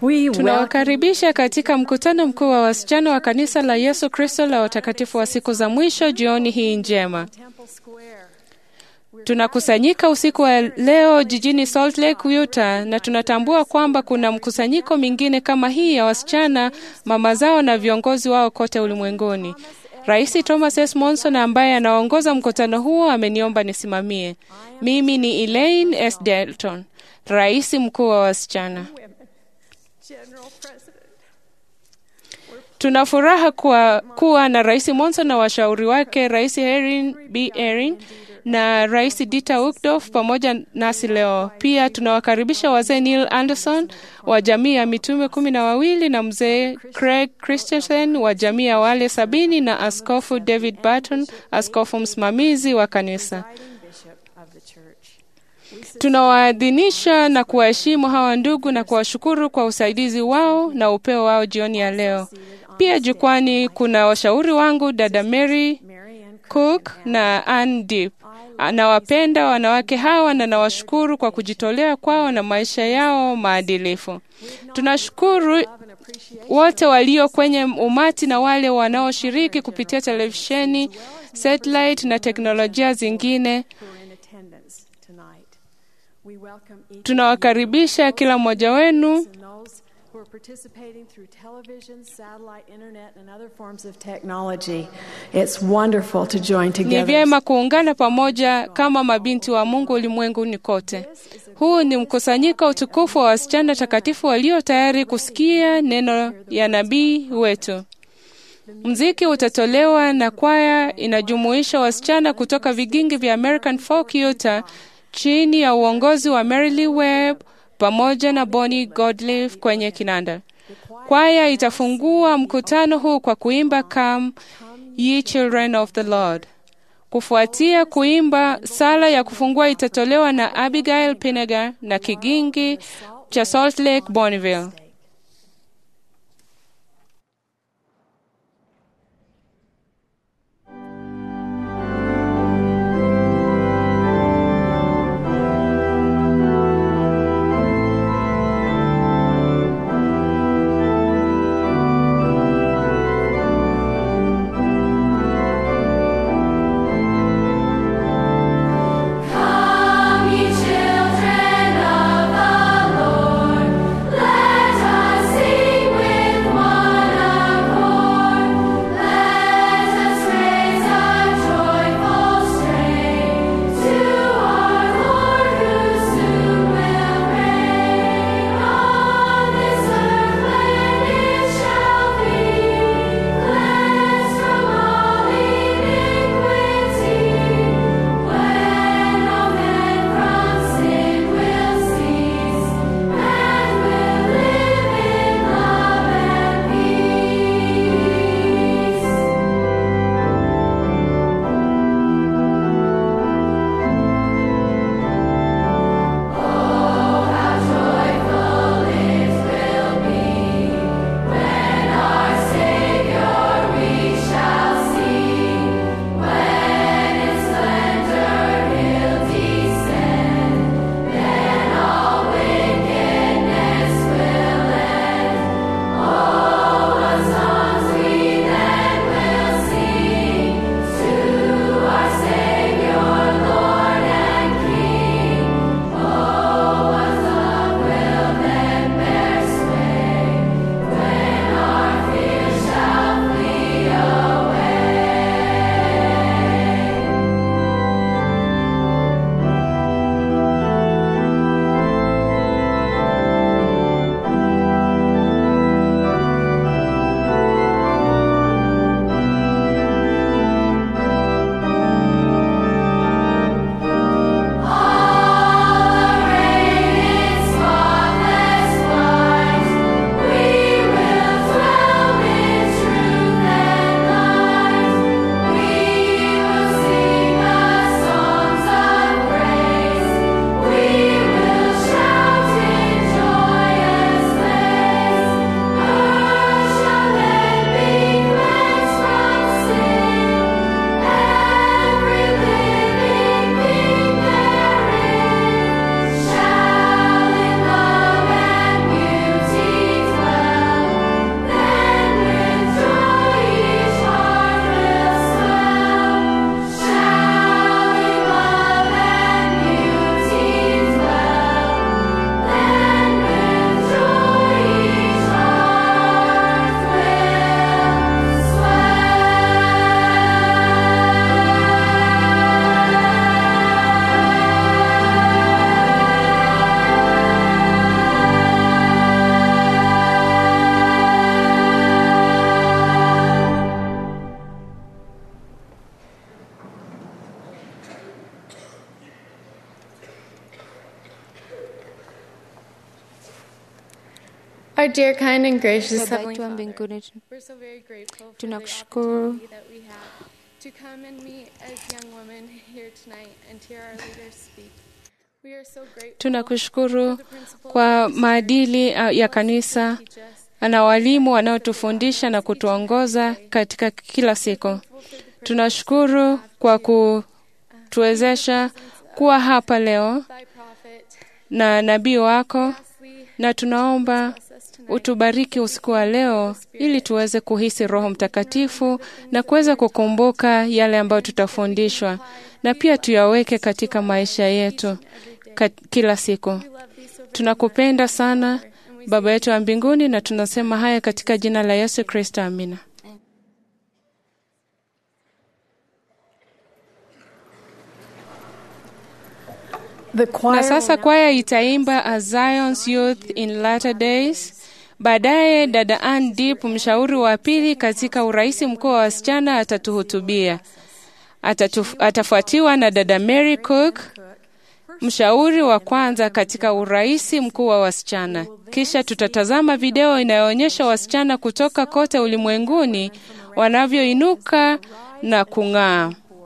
We welcome Tunawakaribisha katika mkutano mkuu wa wasichana wa kanisa la Yesu Kristo la watakatifu wa siku za mwisho jioni hii njema. Temple Square. Tunakusanyika usiku wa leo jijini Salt Lake, Utah, na tunatambua kwamba kuna mkusanyiko mingine kama hii ya wasichana, mama zao na viongozi wao kote ulimwenguni. Rais Thomas S. Monson ambaye anaongoza mkutano huo ameniomba nisimamie. Mimi ni Elaine S. Delton, rais mkuu wa wasichana. General President. Tuna furaha kuwa, kuwa na Rais Monson na washauri wake Rais Erin B. Erin na Rais Dieter Uchtdorf pamoja nasi leo. Pia tunawakaribisha wazee Neil Anderson wa jamii ya mitume kumi na wawili na mzee Craig Christensen wa jamii ya wale sabini na Askofu David Barton, askofu msimamizi wa kanisa. Presiding Bishop of the Church. Tunawaadhinisha na kuwaheshimu hawa ndugu na kuwashukuru kwa usaidizi wao na upeo wao jioni ya leo. Pia jukwani kuna washauri wangu dada Mary Mary Ann Cook na Ann Deep. Nawapenda wanawake hawa na nawashukuru kwa kujitolea kwao na maisha yao maadilifu. Tunashukuru and appreciate wote walio kwenye umati na wale wanaoshiriki kupitia televisheni, satellite na teknolojia zingine. who are in attendance tonight. We welcome each Tunawakaribisha kila mmoja wenu and those who are participating through television, satellite, internet, and other forms of technology. It's wonderful to join Ni together. vyema kuungana pamoja kama mabinti wa Mungu ulimwenguni kote. Huu ni mkusanyiko utukufu wa wasichana takatifu walio tayari kusikia neno ya nabii wetu. Mziki utatolewa na kwaya inajumuisha wasichana kutoka vigingi vya American Folk Utah chini ya uongozi wa Mary Lee Webb pamoja na Bonnie Godliff kwenye kinanda. Kwaya itafungua mkutano huu kwa kuimba Come Ye Children of the Lord. Kufuatia kuimba, sala ya kufungua itatolewa na Abigail Pinegar na kigingi cha Salt Lake Bonneville. Come, ye children of the Lord, let Our dear, kind, and gracious Baba Heavenly yetu wa Father, mbinguni, we're so very grateful for the Tunakushukuru. opportunity that we have to come and meet as young women here tonight and hear our leaders speak. We are so grateful Tunakushukuru for the principles kwa of the maadili uh, ya kanisa teach us. na walimu wanaotufundisha na kutuongoza katika kila siku. Tunashukuru kwa kutuwezesha kuwa hapa leo Thy prophet, na nabii wako, lastly, na tunaomba bless us tonight. utubariki usiku wa leo ili tuweze kuhisi Roho Mtakatifu na kuweza kukumbuka yale ambayo tutafundishwa na pia tuyaweke katika maisha yetu kat, kila siku. We love thee so very Tunakupenda sana and we Baba yetu wa mbinguni, na tunasema haya katika jina la Yesu Kristo, amina. The choir Na sasa will now- kwaya itaimba A Zion's Youth in Latter Days. Baadaye dada Ann Deep, mshauri wa pili katika urais mkuu wa wasichana, atatuhutubia. Atatu, atafuatiwa na dada Mary Cook, mshauri wa kwanza katika urais mkuu wa wasichana. Kisha tutatazama video inayoonyesha wasichana kutoka kote ulimwenguni wanavyoinuka na kung'aa.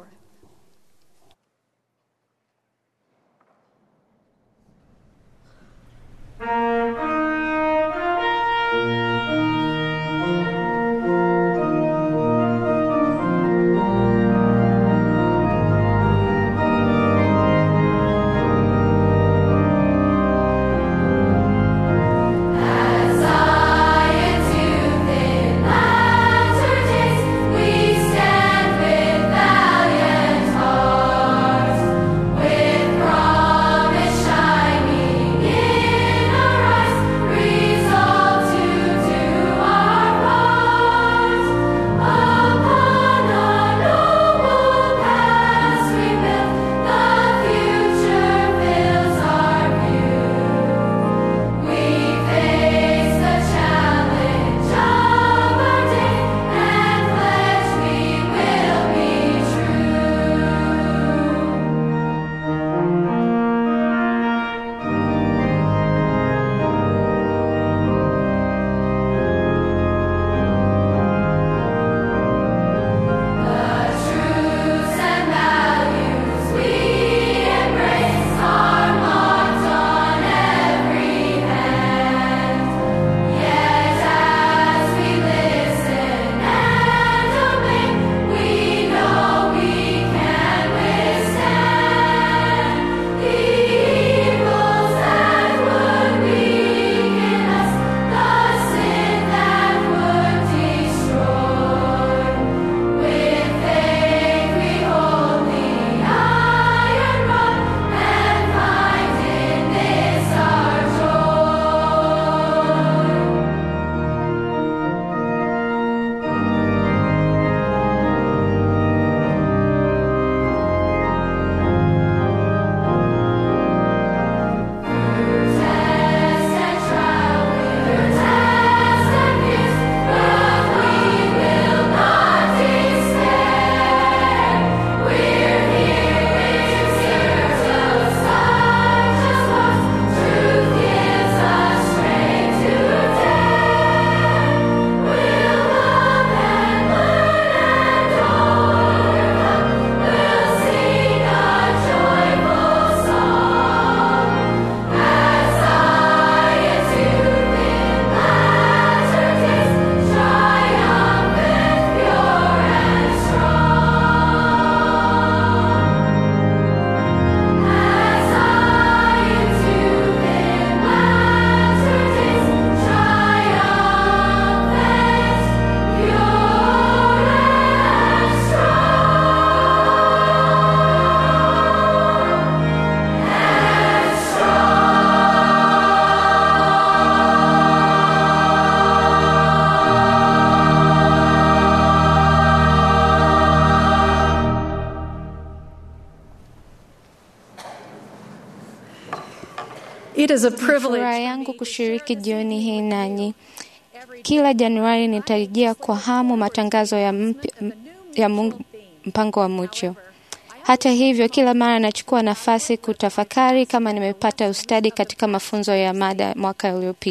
It is a Furaha privilege yangu kushiriki jioni hii nanyi. Kila Januari nitarejea kwa hamu matangazo ya, mpya, ya Mungu, mpango wa Mucho. Hata hivyo, kila mara nachukua nafasi kutafakari kama nimepata ustadi katika mafunzo ya mada mwaka uliopita.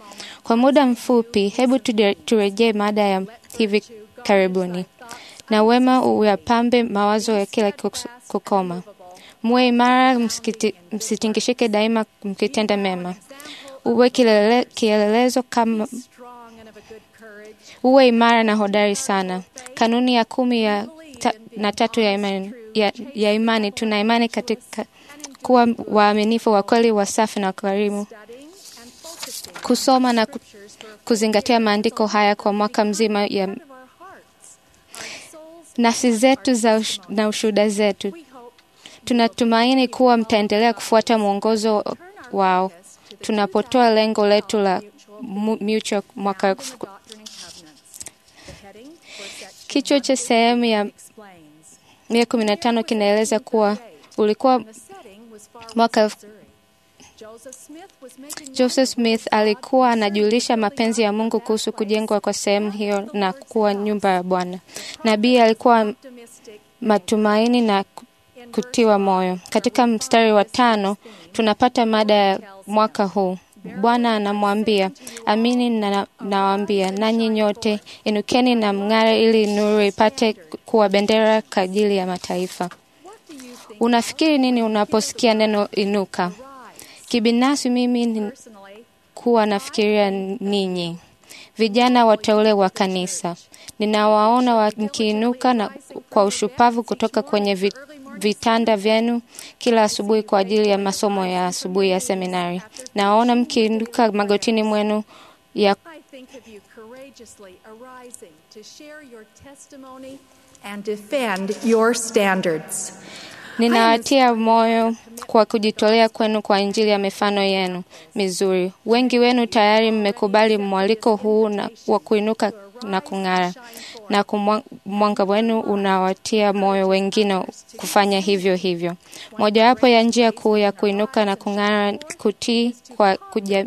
Kwa muda mfupi, hebu tude- turejee mada ya hivi karibuni, na wema uyapambe mawazo ya kila kus- kukoma. Muwe imara, msikiti- msitingishike daima, mkitenda mema. Uwe kilele, kielelezo kama strong and of a good courage. uwe imara na hodari sana. Kanuni ya kumi ya ta, na tatu ya imani, ya, ya imani tuna imani katika kuwa waaminifu, wa kweli, wasafi na wakarimu, Studying and focusing kusoma na ku- scriptures for kuzingatia maandiko haya kwa mwaka mzima ya of our hearts, our souls. nafsi zetu za ush, na ushuhuda zetu. We hope Tunatumaini kuwa mtaendelea kufuata mwongozo wao tunapotoa lengo letu la mu- mutual mwaka elfu- Doctrine and Covenants. The heading for section Kichwa cha sehemu ya explains. mia kumi na tano kinaeleza kuwa ulikuwa The setting was far mwaka west elfu- Missouri. Joseph Smith was making Joseph Smith alikuwa anajulisha mapenzi ya Mungu kuhusu kujengwa kwa sehemu hiyo na kuwa nyumba ya Bwana. Nabii alikuwa optimistic matumaini na ku- kutiwa moyo. Katika mstari wa tano tunapata mada ya mwaka huu. Bwana anamwambia, amini na- nawaambia nanyi nyote, inukeni na mng'are, ili nuru ipate kuwa bendera kwa ajili ya mataifa. What do you think Unafikiri nini unaposikia neno inuka? rise? Kibinafsi mimi ni Personally, kuwa nafikiria ninyi vijana wateule wa kanisa. Ninawaona wa- mkiinuka na kwa ushupavu kutoka kwenye vi- vitanda vyenu kila asubuhi kwa ajili ya masomo ya asubuhi ya seminari. Nawaona mkiinuka magotini mwenu ya I think of you courageously arising to share your testimony and defend your standards. Ninawatia moyo kwa kujitolea kwenu kwa Injili ya mifano yenu mizuri. Wengi wenu tayari mmekubali mwaliko huu na wa kuinuka na kung'ara, na kumwa- mwanga wenu unawatia moyo wengine kufanya hivyo hivyo. Mojawapo ya njia kuu ya kuinuka na kung'ara kutii kwa kuja,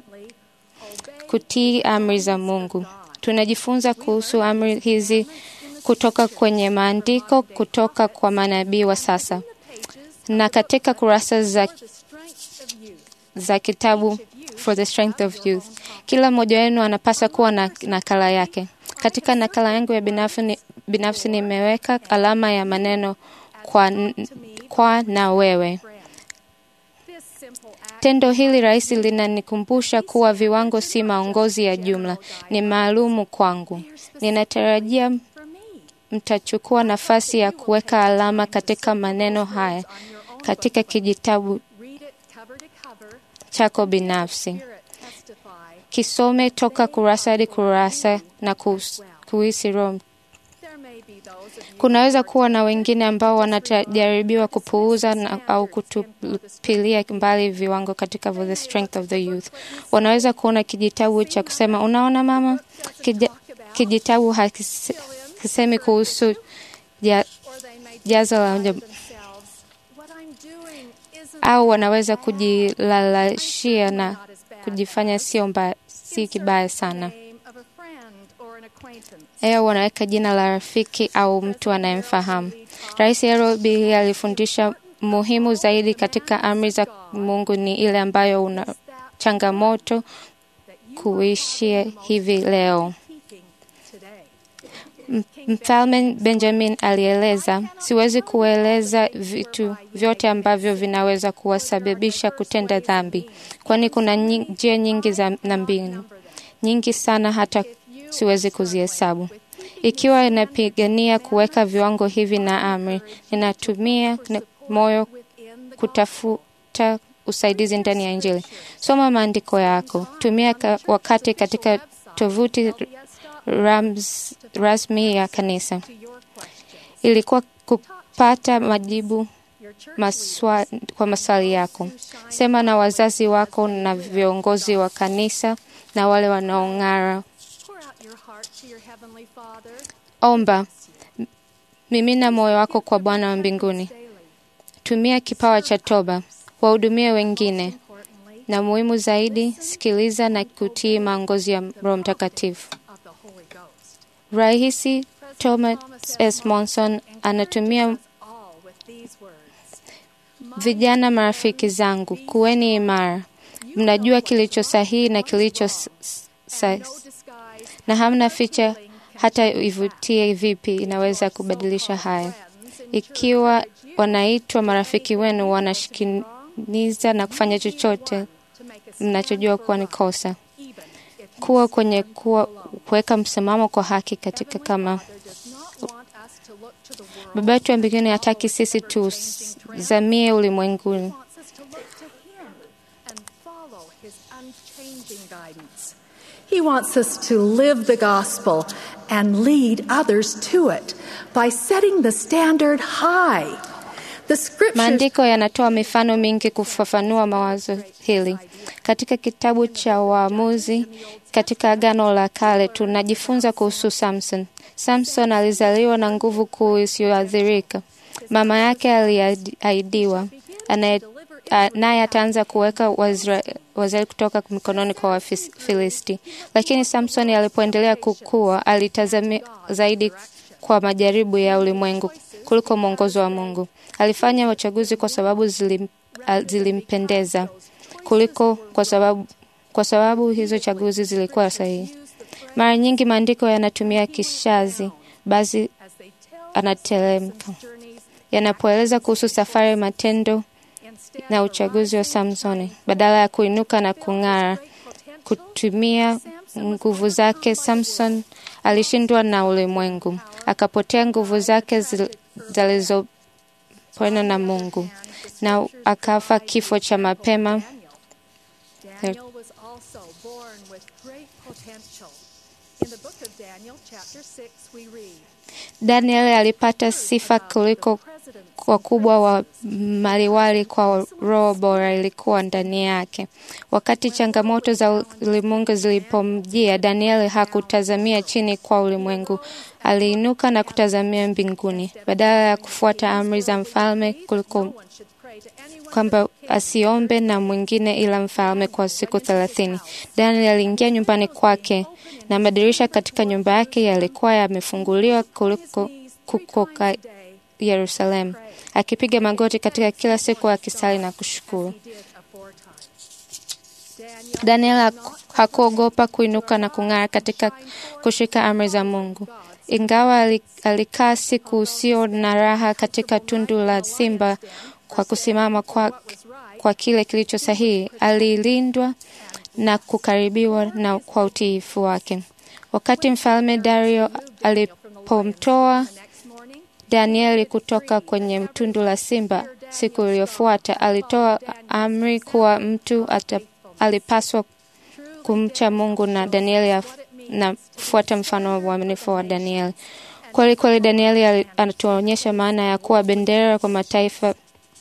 kutii amri za Mungu. Tunajifunza kuhusu amri hizi kutoka kwenye maandiko kutoka kwa manabii wa sasa na katika kurasa za, The strength of youth. za kitabu For the Strength of Youth. Kila mmoja wenu anapaswa kuwa na nakala yake. Katika nakala yangu ya binafsi, ni- binafsi nimeweka alama ya maneno kwa, n- kwa na wewe. This simple act Tendo hili rahisi linanikumbusha kuwa viwango si maongozi ya jumla, ni maalumu kwangu. Ninatarajia for me. mtachukua nafasi ya kuweka alama katika maneno haya katika kijitabu Read it cover to cover. chako binafsi. Hear it testify. Kisome toka kurasa hadi kurasa na kus- kuhisi Roho. There may be those of you Kunaweza kuwa na wengine ambao wanajaribiwa kupuuza na, au kutupilia mbali viwango katika For the Strength of the Youth. Wanaweza kuona kijitabu cha kusema, unaona mama, Kija, kijitabu hakise- hakisemi kuhusu ja, or they may jazo la tell uja- themselves, what I'm doing isn't au wanaweza kujilalashia na kujifanya sio mbaya, si kibaya sana. name of a friend or an acquaintance. Eo wanaweka jina la rafiki au mtu anayemfahamu. Rais Harold B. alifundisha muhimu zaidi katika amri za Mungu ni ile ambayo una changamoto kuishia hivi leo. Keeping today. M- Mfalme Benjamin alieleza, siwezi kueleza vitu vyote ambavyo vinaweza kuwasababisha kutenda dhambi, kwani kuna nyi- njia nyingi za na mbinu nyingi sana, hata siwezi kuzihesabu. Ikiwa inapigania kuweka viwango hivi na amri, ninatumia n- moyo kutafuta usaidizi ndani ya Injili. Soma maandiko yako, tumia ka, wakati katika tovuti rams, rasmi ya kanisa. Ilikuwa kupata majibu maswa, kwa maswali yako. Sema na wazazi wako na viongozi wa kanisa na wale wanaong'ara. Pour out your heart to your heavenly Father Omba, M- mimina moyo wako kwa Bwana wa mbinguni. daily. Tumia kipawa cha toba, wahudumie wengine, Importantly, na muhimu zaidi, sikiliza na kutii maongozi ya Roho Mtakatifu. of the Holy Ghost. Rais Thomas S. Monson anatumia All with these words. vijana, marafiki zangu, kuweni imara. Mnajua kilicho sahihi na kilicho s- s- na hamna ficha hata ivutie vipi inaweza kubadilisha haya. Ikiwa wanaitwa marafiki wenu, wanashikiniza na kufanya chochote mnachojua kuwa ni kosa, kuwa kwenye kuwa kuweka msimamo kwa haki katika kama Baba yetu wa mbinguni hataki sisi tuzamie ulimwenguni. He wants us to live the gospel and lead others to it by setting the standard high. The scriptures Maandiko yanatoa mifano mingi kufafanua mawazo hili. Katika kitabu cha Waamuzi katika Agano la Kale tunajifunza kuhusu Samson. Samson alizaliwa na nguvu kuu isiyoathirika. Mama yake aliahidiwa naye ataanza kuweka Waisraeli kutoka mikononi kwa Wafilisti. Lakini Samsoni alipoendelea kukua, alitazamia zaidi kwa majaribu ya ulimwengu kuliko mwongozo wa Mungu. Alifanya uchaguzi kwa sababu zilim, zilimpendeza kuliko kwa sababu, kwa sababu hizo chaguzi zilikuwa sahihi. Mara nyingi maandiko yanatumia kishazi, basi anatelemka yanapoeleza kuhusu safari, matendo na uchaguzi wa Samsoni. Badala ya kuinuka na kung'ara, kutumia nguvu zake, Samson alishindwa na ulimwengu, akapotea nguvu zake zilizopona na Mungu na akafa kifo cha mapema. Daniel was also born with great potential. In the book of Daniel, chapter 6, we read, Daniel alipata sifa kuliko wakubwa wa maliwali kwa roho bora ilikuwa ndani yake. Wakati changamoto za ulimwengu zilipomjia, Daniel hakutazamia chini kwa ulimwengu, aliinuka na kutazamia mbinguni. Badala ya kufuata amri za mfalme kuliko kwamba asiombe na mwingine ila mfalme kwa siku thelathini. Daniel aliingia nyumbani kwake na madirisha katika nyumba yake yalikuwa yamefunguliwa kuliko kukoka Yerusalemu, akipiga magoti katika kila siku akisali na kushukuru. Daniel hakuogopa kuinuka na kung'ara katika kushika amri za Mungu. Ingawa alikaa siku usio na raha katika tundu la simba kwa kusimama kwa, kwa kile kilicho sahihi, alilindwa na kukaribiwa na kwa utiifu wake. Wakati mfalme Dario alipomtoa Danieli kutoka kwenye tundu la simba siku iliyofuata, alitoa amri kuwa mtu ata, alipaswa kumcha Mungu na Danieli na kufuata mfano wa uaminifu wa Danieli. Kweli kweli, Danieli anatuonyesha maana ya kuwa bendera kwa mataifa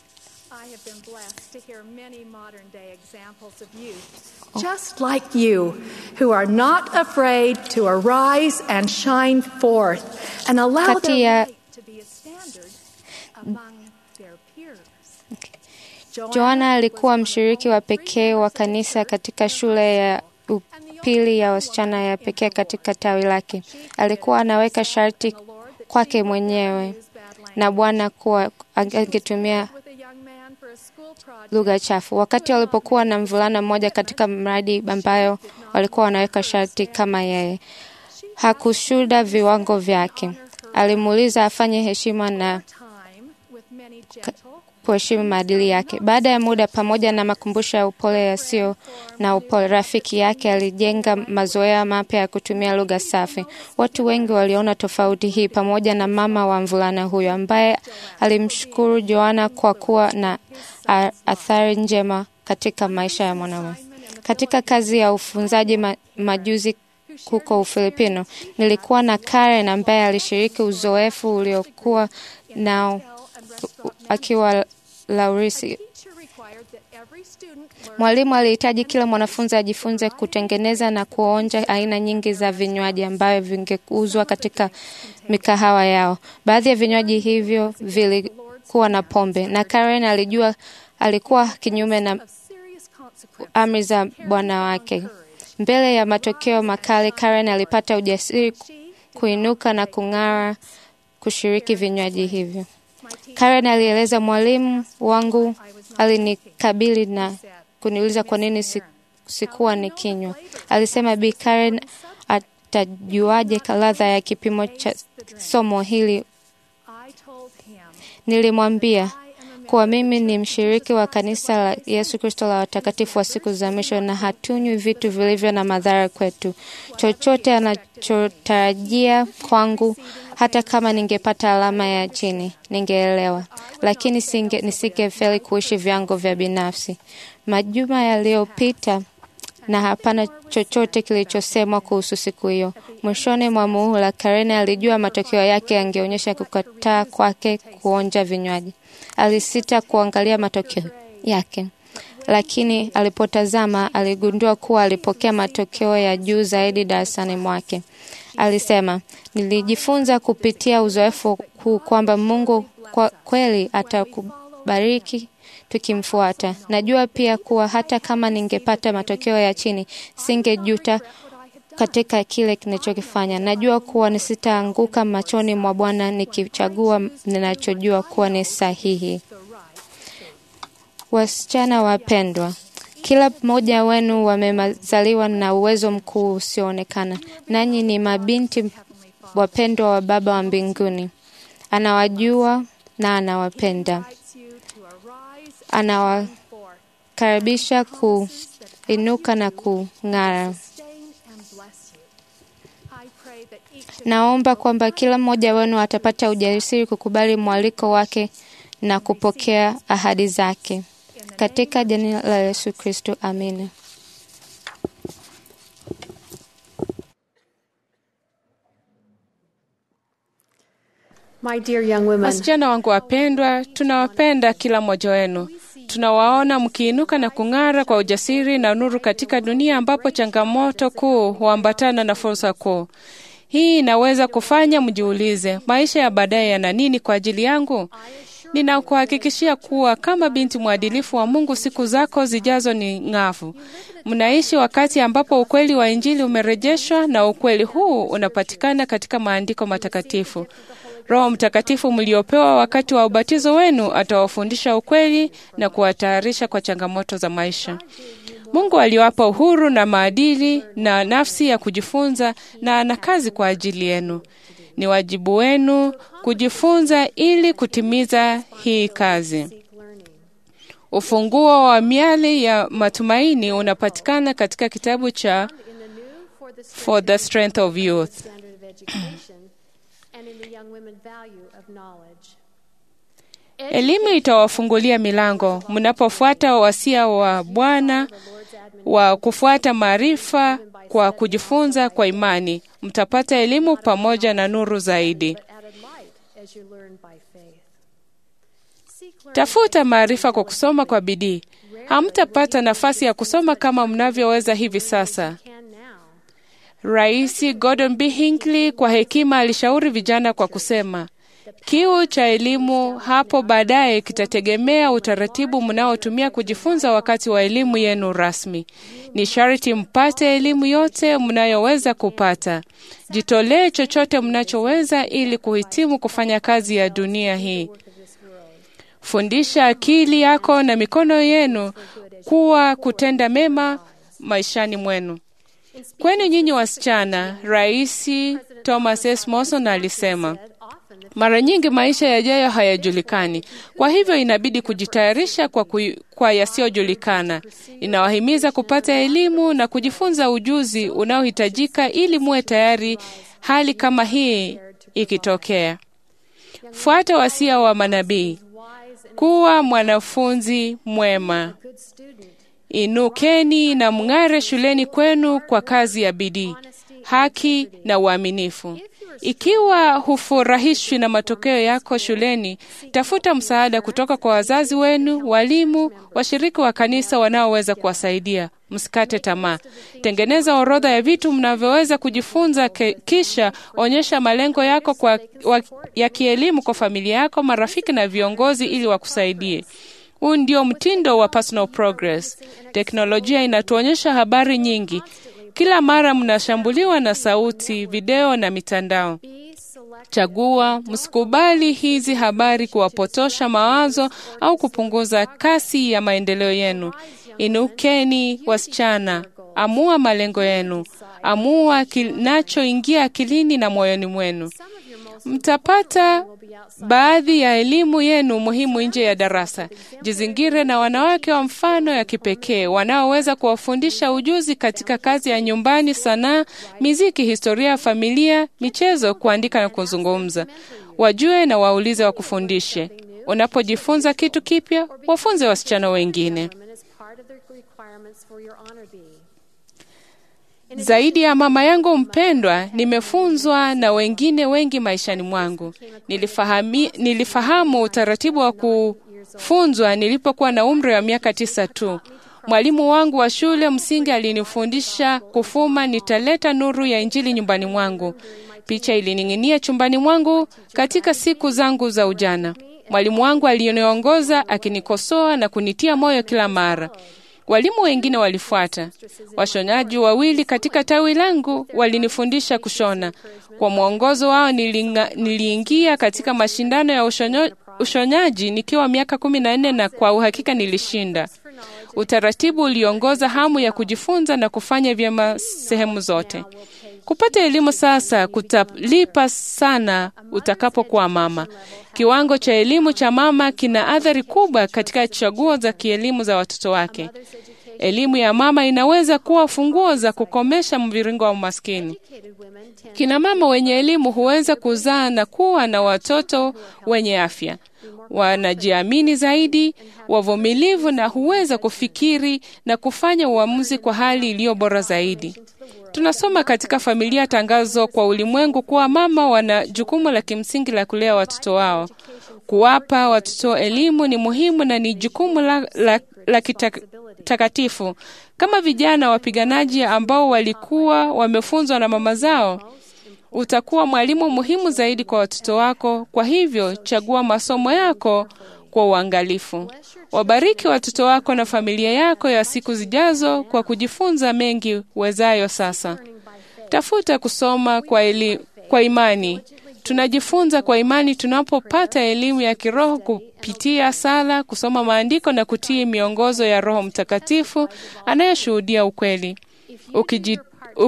just like you, who are not afraid to arise and shine forth and allow Kati their ya- light to be a standard among their peers. Joana alikuwa mshiriki wa pekee wa kanisa katika shule ya upili ya wasichana ya pekee katika tawi lake. Alikuwa anaweka sharti kwake mwenyewe na Bwana kuwa angetumia With a young man for a school project, lugha chafu. Wakati walipokuwa na mvulana mmoja katika mradi ambayo walikuwa wanaweka sharti kama yeye, hakushuhuda viwango vyake. Alimuuliza afanye heshima na time with many gentle kuheshimu maadili yake. Baada ya muda, pamoja na makumbusho ya upole yasiyo na upole, rafiki yake alijenga mazoea mapya ya kutumia lugha safi. Watu wengi waliona tofauti hii, pamoja na mama wa mvulana huyo ambaye alimshukuru Joana kwa kuwa na a- athari njema katika maisha ya mwanamume. Katika kazi ya ufunzaji ma, majuzi huko Ufilipino, nilikuwa na Karen ambaye alishiriki uzoefu uliokuwa nao akiwa Laurisi. teacher required that every student learn Mwalimu alihitaji kila mwanafunzi ajifunze kutengeneza na kuonja aina nyingi za vinywaji ambavyo vingeuzwa katika mikahawa yao. Baadhi ya vinywaji hivyo vilikuwa na pombe, na Karen alijua alikuwa kinyume na serious consequences. amri za bwana wake. Mbele ya matokeo makali, Karen alipata ujasiri kuinuka na kung'ara kushiriki vinywaji hivyo. Karen alieleza, mwalimu wangu alinikabili na kuniuliza kwa nini si, sikuwa nikinywa. Alisema Bi Karen atajuaje ladha ya kipimo cha somo hili? I told him, Nilimwambia kuwa mimi ni mshiriki wa kanisa la Yesu Kristo la watakatifu wa siku za mwisho na hatunywi vitu vilivyo na madhara kwetu. Chochote anachotarajia kwangu, hata kama ningepata alama ya chini, ningeelewa, lakini singe, nisingefeli kuishi vyangu vya binafsi. Majuma yaliyopita na hapana chochote kilichosemwa kuhusu siku hiyo. Mwishoni mwa muhula, Karen alijua matokeo yake yangeonyesha kukataa kwake kuonja vinywaji. Alisita kuangalia matokeo yake, lakini alipotazama aligundua kuwa alipokea matokeo ya juu zaidi darasani mwake. Alisema, nilijifunza kupitia uzoefu huu kwamba Mungu kwa kweli atakubariki tukimfuata. Najua pia kuwa hata kama ningepata matokeo ya chini, singejuta katika kile kinachokifanya. Najua kuwa nisitaanguka machoni mwa Bwana nikichagua ninachojua kuwa ni sahihi. Wasichana wapendwa, kila mmoja wenu wamezaliwa na uwezo mkuu usioonekana, nanyi ni mabinti wapendwa wa Baba wa mbinguni. Anawajua na anawapenda, invites you to arise and anawakaribisha kuinuka na kung'ara. sustain and bless you. I pray that each of Naomba kwamba kila mmoja wenu atapata ujasiri kukubali mwaliko wake na kupokea ahadi zake. Katika jina la Yesu Kristo, amina. My dear young women, Wasichana wangu wapendwa, tunawapenda kila mmoja wenu. Tunawaona mkiinuka na kung'ara kwa ujasiri na nuru katika dunia ambapo changamoto kuu huambatana na fursa kuu. Hii inaweza kufanya mjiulize, maisha ya baadaye yana nini kwa ajili yangu? Ninakuhakikishia kuwa kama binti mwadilifu wa Mungu, siku zako zijazo ni ng'avu. Mnaishi wakati ambapo ukweli wa Injili umerejeshwa na ukweli huu unapatikana katika maandiko matakatifu. Roho Mtakatifu mliopewa wakati wa ubatizo wenu atawafundisha ukweli na kuwatayarisha kwa changamoto za maisha. Mungu aliwapa uhuru na maadili na nafsi ya kujifunza na ana kazi kwa ajili yenu. Ni wajibu wenu kujifunza ili kutimiza hii kazi. Ufunguo wa miali ya matumaini unapatikana katika kitabu cha For the Strength of Youth. standard of education and in the young women value of knowledge. Elimu itawafungulia milango mnapofuata wasia wa Bwana wa kufuata maarifa kwa kujifunza kwa imani. Mtapata elimu pamoja na nuru zaidi. Added light as you learn by faith. Seek learning Tafuta maarifa kwa kusoma kwa bidii. Hamtapata nafasi ya kusoma kama mnavyoweza hivi sasa. can now. Rais Gordon B. Hinckley kwa hekima alishauri vijana kwa kusema, kiu cha elimu hapo baadaye kitategemea utaratibu mnaotumia kujifunza wakati wa elimu yenu rasmi. Ni sharti mpate elimu yote mnayoweza kupata. Jitolee chochote mnachoweza ili kuhitimu kufanya kazi ya dunia hii. Fundisha akili yako na mikono yenu kuwa kutenda mema maishani mwenu. Kwenu nyinyi wasichana, Rais Thomas S. Monson alisema, mara nyingi maisha yajayo hayajulikani, kwa hivyo inabidi kujitayarisha kwa, kui, kwa yasiyojulikana. Inawahimiza kupata elimu na kujifunza ujuzi unaohitajika ili muwe tayari hali kama hii ikitokea. Fuata wasia wa manabii, kuwa mwanafunzi mwema. Inukeni na mng'are shuleni kwenu kwa kazi ya bidii, haki na uaminifu. Ikiwa hufurahishwi na matokeo yako shuleni, tafuta msaada kutoka kwa wazazi wenu, walimu, washiriki wa kanisa wanaoweza kuwasaidia. Msikate tamaa. Tengeneza orodha ya vitu mnavyoweza kujifunza, ke, kisha onyesha malengo yako kwa, wa, ya kielimu kwa familia yako, marafiki na viongozi ili wakusaidie. Huu ndio mtindo wa personal progress. Teknolojia inatuonyesha habari nyingi. Kila mara mnashambuliwa na sauti, video na mitandao. Chagua, msikubali hizi habari kuwapotosha mawazo au kupunguza kasi ya maendeleo yenu. Inukeni wasichana, amua malengo yenu, amua kinachoingia akilini na moyoni mwenu. Mtapata baadhi ya elimu yenu muhimu nje ya darasa. Jizingire na wanawake wa mfano ya kipekee wanaoweza kuwafundisha ujuzi katika kazi ya nyumbani, sanaa, miziki, historia ya familia, michezo, kuandika na kuzungumza. Wajue na waulize wakufundishe. Unapojifunza kitu kipya, wafunze wasichana wengine. Zaidi ya mama yangu mpendwa, nimefunzwa na wengine wengi maishani mwangu. Nilifahami, nilifahamu utaratibu wa kufunzwa nilipokuwa na umri wa miaka tisa tu. Mwalimu wangu wa shule msingi alinifundisha kufuma nitaleta nuru ya Injili nyumbani mwangu. Picha ilining'inia chumbani mwangu katika siku zangu za ujana. Mwalimu wangu aliniongoza akinikosoa na kunitia moyo kila mara. Walimu wengine walifuata. Washonaji wawili katika tawi langu walinifundisha kushona. Kwa mwongozo wao nilinga, niliingia katika mashindano ya ushonyo, ushonyaji nikiwa miaka kumi na nne na kwa uhakika nilishinda. Utaratibu uliongoza hamu ya kujifunza na kufanya vyema sehemu zote. Kupata elimu sasa kutalipa sana utakapokuwa mama. Kiwango cha elimu cha mama kina athari kubwa katika chaguo za kielimu za watoto wake. Elimu ya mama inaweza kuwa funguo za kukomesha mviringo wa umaskini. Kina mama wenye elimu huweza kuzaa na kuwa na watoto wenye afya, wanajiamini zaidi, wavumilivu na huweza kufikiri na kufanya uamuzi kwa hali iliyo bora zaidi. Tunasoma katika familia tangazo kwa ulimwengu kuwa mama wana jukumu la kimsingi la kulea watoto wao. Kuwapa watoto elimu ni muhimu na ni jukumu la, la, la kitakatifu. Kama vijana wapiganaji ambao walikuwa wamefunzwa na mama zao, utakuwa mwalimu muhimu zaidi kwa watoto wako. Kwa hivyo, chagua masomo yako kwa uangalifu. Wabariki watoto wako na familia yako ya siku zijazo kwa kujifunza mengi wezayo sasa. Tafuta kusoma kwa, eli, kwa imani. Tunajifunza kwa imani tunapopata elimu ya kiroho kupitia sala, kusoma maandiko na kutii miongozo ya Roho Mtakatifu anayeshuhudia ukweli. Ukiji,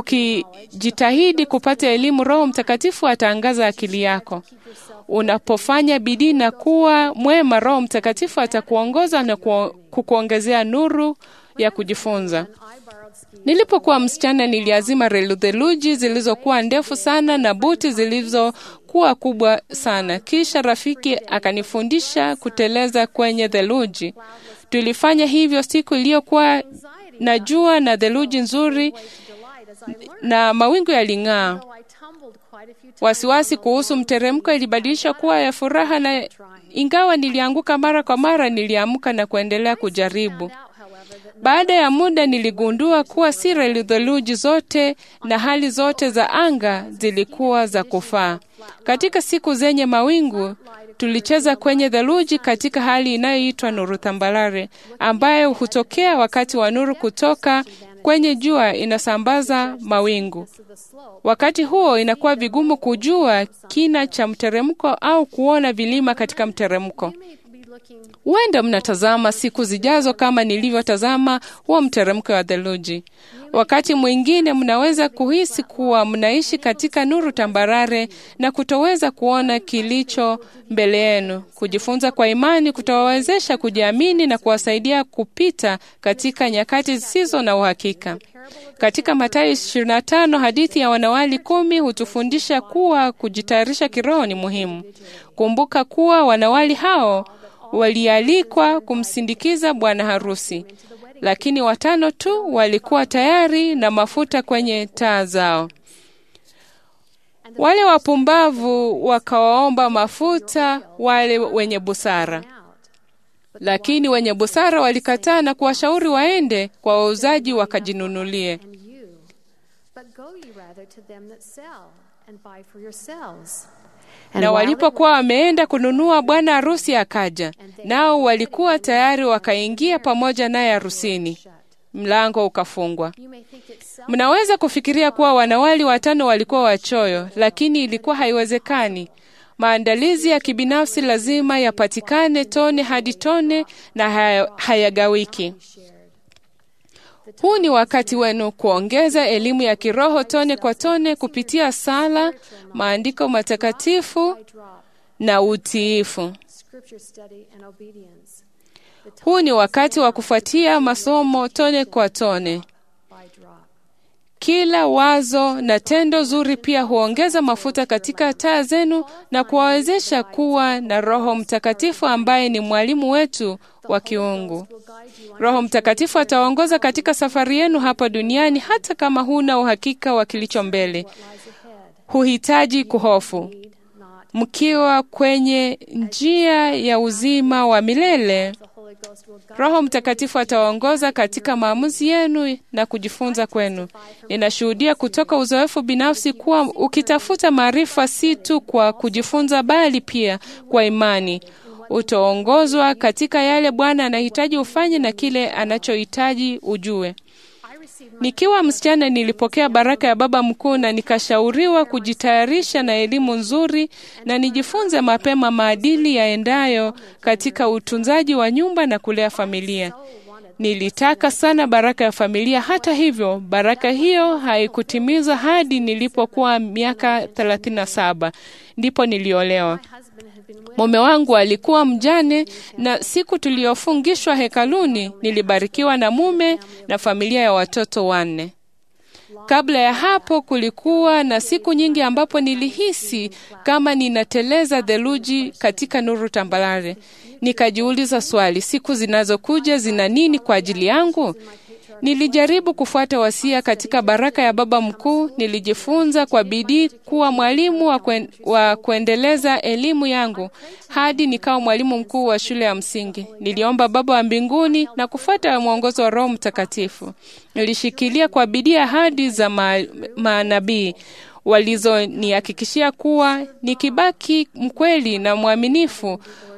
ukijitahidi kupata elimu, Roho Mtakatifu ataangaza akili yako. Unapofanya bidii na kuwa mwema, Roho Mtakatifu atakuongoza na kukuongezea nuru ya kujifunza. Nilipokuwa msichana, niliazima theluji zilizokuwa ndefu sana na buti zilizokuwa kubwa sana. Kisha rafiki akanifundisha kuteleza kwenye theluji. Tulifanya hivyo siku iliyokuwa na jua na theluji nzuri na mawingu yaling'aa. Wasiwasi kuhusu mteremko ilibadilisha kuwa ya furaha, na ingawa nilianguka mara kwa mara, niliamka na kuendelea kujaribu. Baada ya muda niligundua kuwa si theluji zote na hali zote za anga zilikuwa za kufaa. Katika siku zenye mawingu, tulicheza kwenye theluji katika hali inayoitwa nuru tambalare, ambayo hutokea wakati wa nuru kutoka kwenye jua inasambaza mawingu. Wakati huo inakuwa vigumu kujua kina cha mteremko au kuona vilima katika mteremko. Huenda mnatazama siku zijazo kama nilivyotazama huo mteremko wa theluji. Wakati mwingine mnaweza kuhisi kuwa mnaishi katika nuru tambarare na kutoweza kuona kilicho mbele yenu. Kujifunza kwa imani kutawawezesha kujiamini na kuwasaidia kupita katika nyakati zisizo na uhakika. Katika Mathayo 25 hadithi ya wanawali kumi hutufundisha kuwa kujitayarisha kiroho ni muhimu. Kumbuka kuwa wanawali hao walialikwa kumsindikiza bwana harusi, lakini watano tu walikuwa tayari na mafuta kwenye taa zao. Wale wapumbavu wakawaomba mafuta wale wenye busara, lakini wenye busara walikataa na kuwashauri waende kwa wauzaji wakajinunulie. Na walipokuwa wameenda kununua, bwana harusi akaja, nao walikuwa tayari wakaingia pamoja naye harusini. Mlango ukafungwa. Mnaweza kufikiria kuwa wanawali watano walikuwa wachoyo, lakini ilikuwa haiwezekani. Maandalizi ya kibinafsi lazima yapatikane tone hadi tone na hayagawiki. Huu ni wakati wenu kuongeza elimu ya kiroho tone kwa tone kupitia sala, maandiko matakatifu na utiifu. Huu ni wakati wa kufuatia masomo tone kwa tone. Kila wazo na tendo zuri pia huongeza mafuta katika taa zenu na kuwawezesha kuwa na Roho Mtakatifu ambaye ni mwalimu wetu wa kiungu. Roho Mtakatifu ataongoza katika safari yenu hapa duniani, hata kama huna uhakika wa kilicho mbele. Huhitaji kuhofu. Mkiwa kwenye njia ya uzima wa milele, Roho Mtakatifu ataongoza katika maamuzi yenu na kujifunza kwenu. Ninashuhudia kutoka uzoefu binafsi kuwa ukitafuta maarifa si tu kwa kujifunza, bali pia kwa imani, utaongozwa katika yale Bwana anahitaji ufanye na kile anachohitaji ujue. Nikiwa msichana nilipokea baraka ya Baba Mkuu na nikashauriwa kujitayarisha na elimu nzuri na nijifunze mapema maadili yaendayo katika utunzaji wa nyumba na kulea familia. Nilitaka sana baraka ya familia. Hata hivyo, baraka hiyo haikutimizwa hadi nilipokuwa miaka 37 ndipo niliolewa. Mume wangu alikuwa mjane, na siku tuliyofungishwa hekaluni nilibarikiwa na mume na familia ya watoto wanne. Kabla ya hapo, kulikuwa na siku nyingi ambapo nilihisi kama ninateleza theluji katika nuru tambarare. Nikajiuliza swali, siku zinazokuja zina nini kwa ajili yangu? Nilijaribu kufuata wasia katika baraka ya Baba Mkuu. Nilijifunza kwa bidii kuwa mwalimu wa, kwen, wa kuendeleza elimu yangu hadi nikawa mwalimu mkuu wa shule ya msingi. Niliomba Baba wa mbinguni na kufuata mwongozo wa Roho Mtakatifu. Nilishikilia kwa bidii ahadi za manabii walizonihakikishia kuwa nikibaki mkweli na mwaminifu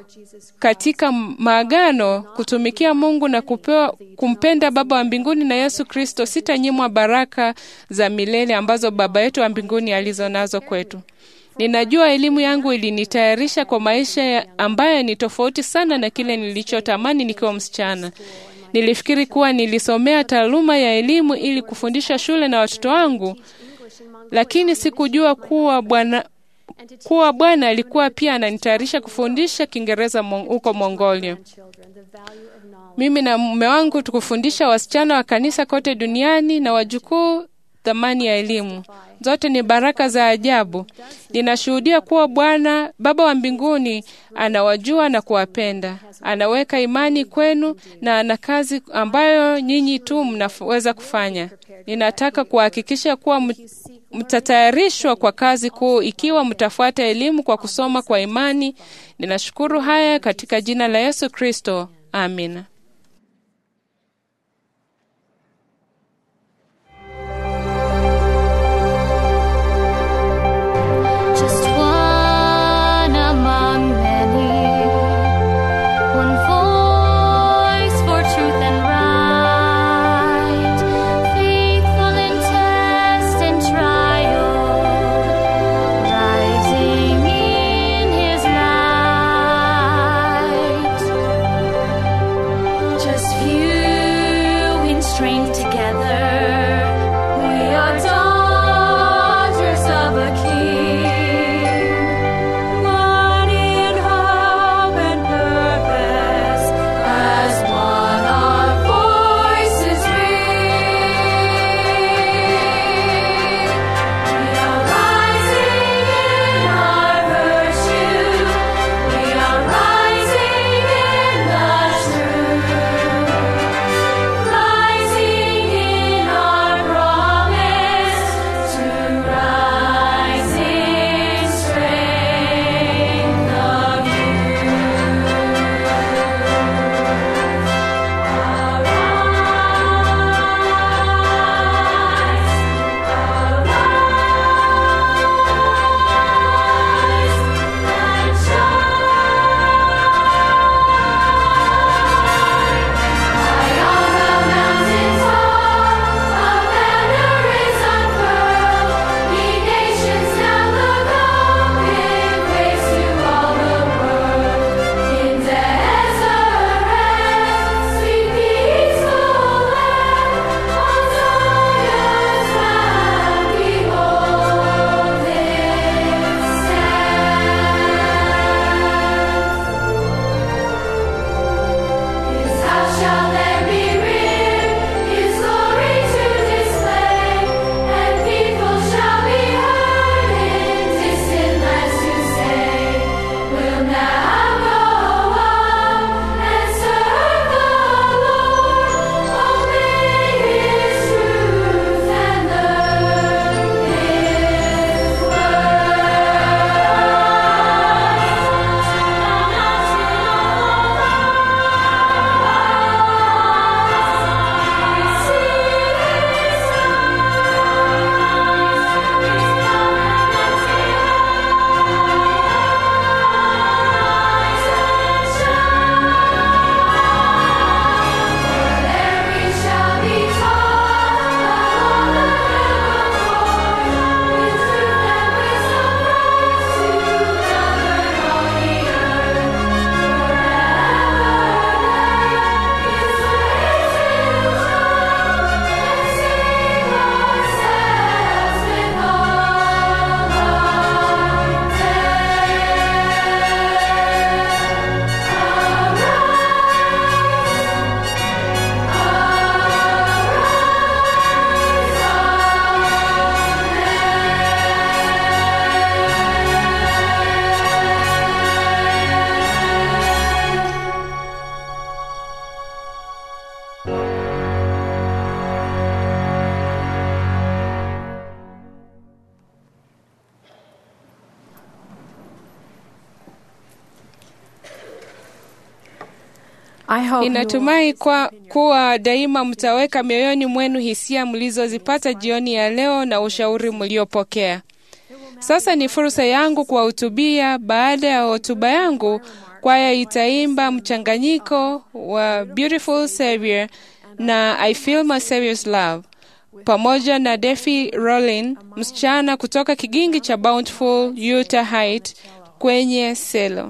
katika maagano kutumikia Mungu na kupewa, kumpenda Baba wa mbinguni na Yesu Kristo, sitanyimwa baraka za milele ambazo Baba yetu wa mbinguni alizo nazo kwetu. Ninajua elimu yangu ilinitayarisha kwa maisha ambayo ni tofauti sana na kile nilichotamani nikiwa msichana. Nilifikiri kuwa nilisomea taaluma ya elimu ili kufundisha shule na watoto wangu, lakini sikujua kuwa Bwana kuwa Bwana alikuwa pia ananitayarisha kufundisha Kiingereza huko Mongolia. Mimi na mume wangu tukufundisha wasichana wa kanisa kote duniani na wajukuu thamani ya elimu. Zote ni baraka za ajabu. Ninashuhudia kuwa Bwana Baba wa mbinguni anawajua na kuwapenda, anaweka imani kwenu na ana kazi ambayo nyinyi tu mnaweza kufanya. Ninataka kuhakikisha kuwa mtatayarishwa kwa kazi kuu ikiwa mtafuata elimu kwa kusoma kwa imani. Ninashukuru haya katika jina la Yesu Kristo, amina. Just one among many, one voice for truth and right, faithful in test and trial, rising in His light. I hope you Ninatumai kwa kuwa daima mtaweka mioyoni mwenu hisia mlizozipata jioni ya leo na ushauri mliopokea. Sasa ni fursa yangu kuwahutubia. Baada ya hotuba yangu, kwaya itaimba mchanganyiko wa Beautiful Savior na I Feel My Savior's Love pamoja na Defi Rollin, msichana kutoka kigingi cha Bountiful, Utah Height kwenye selo.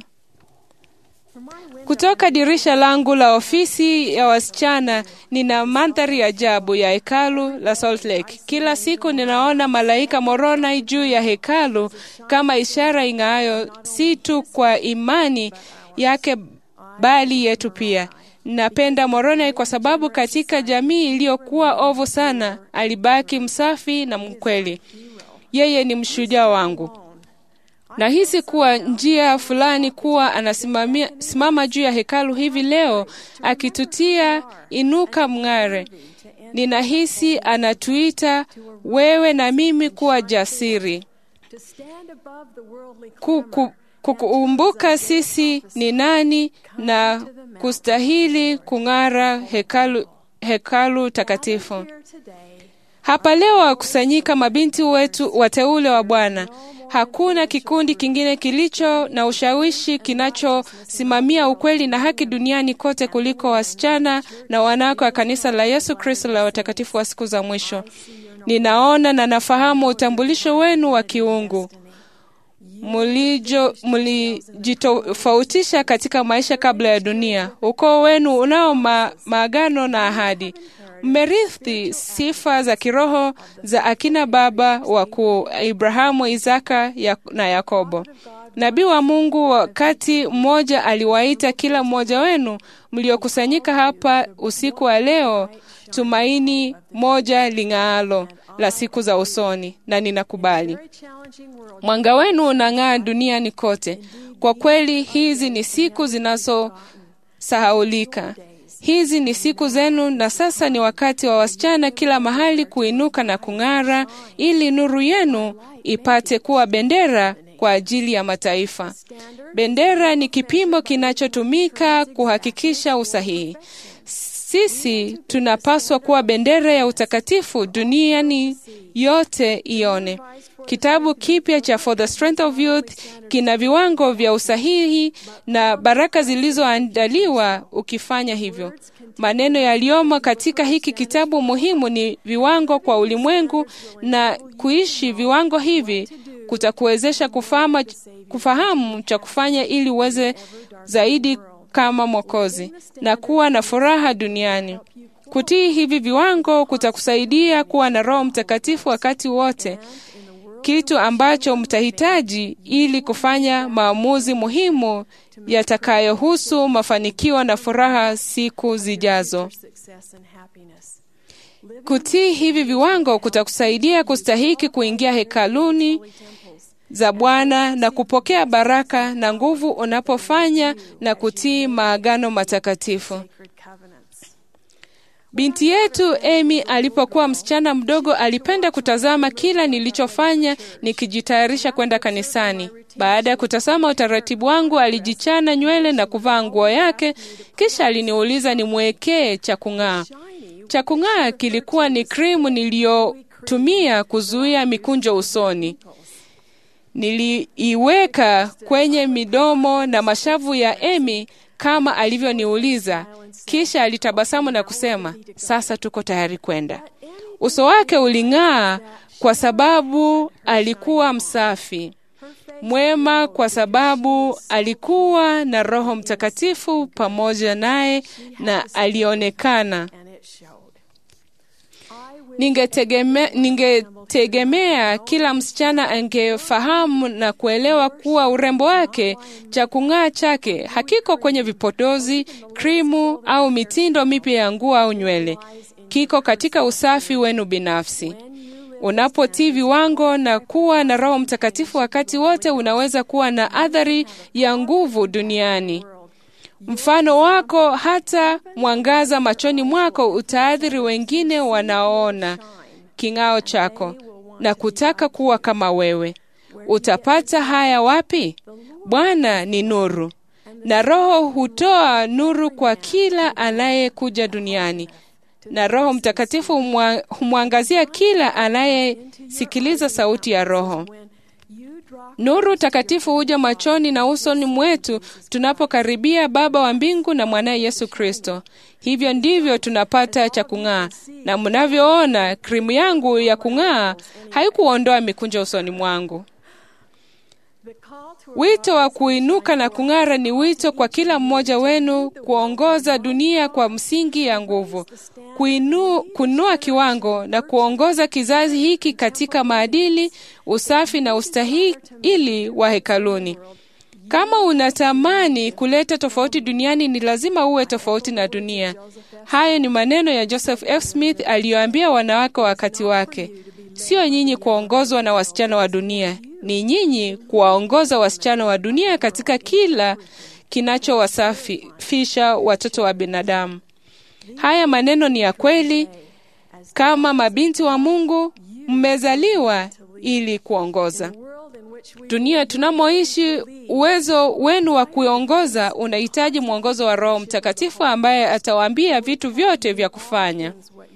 Kutoka dirisha langu la ofisi ya wasichana nina mandhari ajabu ya hekalu la Salt Lake. Kila siku ninaona malaika Moroni juu ya hekalu kama ishara ing'aayo, si tu kwa imani yake bali yetu pia. Napenda Moroni kwa sababu katika jamii iliyokuwa ovu sana alibaki msafi na mkweli. Yeye ni mshujaa wangu. Nahisi kuwa njia fulani kuwa anasimamia simama juu ya hekalu hivi leo akitutia inuka mng'are. Ninahisi anatuita wewe na mimi kuwa jasiri, to stand above the worldly Ku- ku- kukumbuka sisi ni nani na kustahili kung'ara hekalu, hekalu takatifu. here today. Hapa leo wakusanyika mabinti wetu wateule wa Bwana. Hakuna kikundi kingine kilicho na ushawishi kinachosimamia ukweli na haki duniani kote kuliko wasichana na wanawake wa kanisa la Yesu Kristo la watakatifu wa siku za mwisho. Ninaona na nafahamu utambulisho wenu wa kiungu mulijo mulijitofautisha katika maisha kabla ya dunia. Ukoo wenu unao ma, maagano na ahadi. Mmerithi sifa za kiroho za akina baba wakuu Ibrahamu, Isaka ya, na Yakobo. Nabii wa Mungu wakati mmoja aliwaita kila mmoja wenu mliokusanyika hapa usiku wa leo, tumaini moja ling'aalo la siku za usoni, na ninakubali. Very challenging world. Mwanga wenu unang'aa duniani kote. Kwa kweli, hizi ni siku zinazosahaulika. Hizi ni siku zenu, na sasa ni wakati wa wasichana kila mahali kuinuka na kung'ara, ili nuru yenu ipate kuwa bendera kwa ajili ya mataifa. Bendera ni kipimo kinachotumika kuhakikisha usahihi. Sisi tunapaswa kuwa bendera ya utakatifu duniani yote ione. Kitabu kipya cha For the Strength of Youth kina viwango vya usahihi na baraka zilizoandaliwa ukifanya hivyo. Maneno yaliyomo katika hiki kitabu muhimu ni viwango kwa ulimwengu, na kuishi viwango hivi kutakuwezesha kufahamu, kufahamu cha kufanya ili uweze zaidi kama Mwokozi na kuwa na furaha duniani. Kutii hivi viwango kutakusaidia kuwa na Roho Mtakatifu wakati wote, kitu ambacho mtahitaji ili kufanya maamuzi muhimu yatakayohusu mafanikio na furaha siku zijazo. Success and happiness. Kutii hivi viwango kutakusaidia kustahiki kuingia hekaluni za Bwana na kupokea baraka na nguvu unapofanya na kutii maagano matakatifu. Sacred covenants. Binti yetu Amy alipokuwa msichana mdogo alipenda kutazama kila nilichofanya nikijitayarisha kwenda kanisani. Baada ya kutazama utaratibu wangu, alijichana nywele na kuvaa nguo yake, kisha aliniuliza nimwekee cha kung'aa. Cha kung'aa kilikuwa ni krimu niliyotumia kuzuia mikunjo usoni. Niliiweka kwenye midomo na mashavu ya Amy kama alivyoniuliza, kisha alitabasamu na kusema, sasa tuko tayari kwenda. Uso wake uling'aa kwa sababu alikuwa msafi, mwema kwa sababu alikuwa na Roho Mtakatifu pamoja naye na alionekana And it showed. I wish Ningetegeme, ningetegemea kila msichana angefahamu na kuelewa kuwa urembo wake, cha kung'aa chake hakiko kwenye vipodozi, krimu au mitindo mipya ya nguo au nywele. Kiko katika usafi wenu binafsi. Unapotii viwango na kuwa na Roho Mtakatifu wakati wote, unaweza kuwa na athari ya nguvu duniani. Mfano wako hata mwangaza machoni mwako utaathiri wengine wanaoona king'ao chako na kutaka kuwa kama wewe. Utapata haya wapi? Bwana ni nuru, na Roho hutoa nuru kwa kila anayekuja duniani, na Roho Mtakatifu humwa- humwangazia kila anayesikiliza sauti ya Roho. Nuru takatifu huja machoni na usoni mwetu tunapokaribia Baba wa mbingu na mwanaye Yesu Kristo. Hivyo ndivyo tunapata cha kung'aa, na mnavyoona krimu yangu ya kung'aa haikuondoa mikunjo usoni mwangu. Wito wa kuinuka na kung'ara ni wito kwa kila mmoja wenu kuongoza dunia kwa msingi ya nguvu, kuinu, kunua kiwango na kuongoza kizazi hiki katika maadili, usafi na ustahili wa hekaluni. Kama unatamani kuleta tofauti duniani, ni lazima uwe tofauti na dunia. Hayo ni maneno ya Joseph F. Smith aliyoambia wanawake wakati wake. Sio nyinyi kuongozwa na wasichana wa dunia, ni nyinyi kuwaongoza wasichana wa dunia katika kila kinachowasafisha watoto wa binadamu. Haya maneno ni ya kweli. Kama mabinti wa Mungu, mmezaliwa ili kuongoza dunia tunamoishi. Uwezo wenu wa kuongoza unahitaji mwongozo wa Roho Mtakatifu ambaye atawaambia vitu vyote vya kufanya.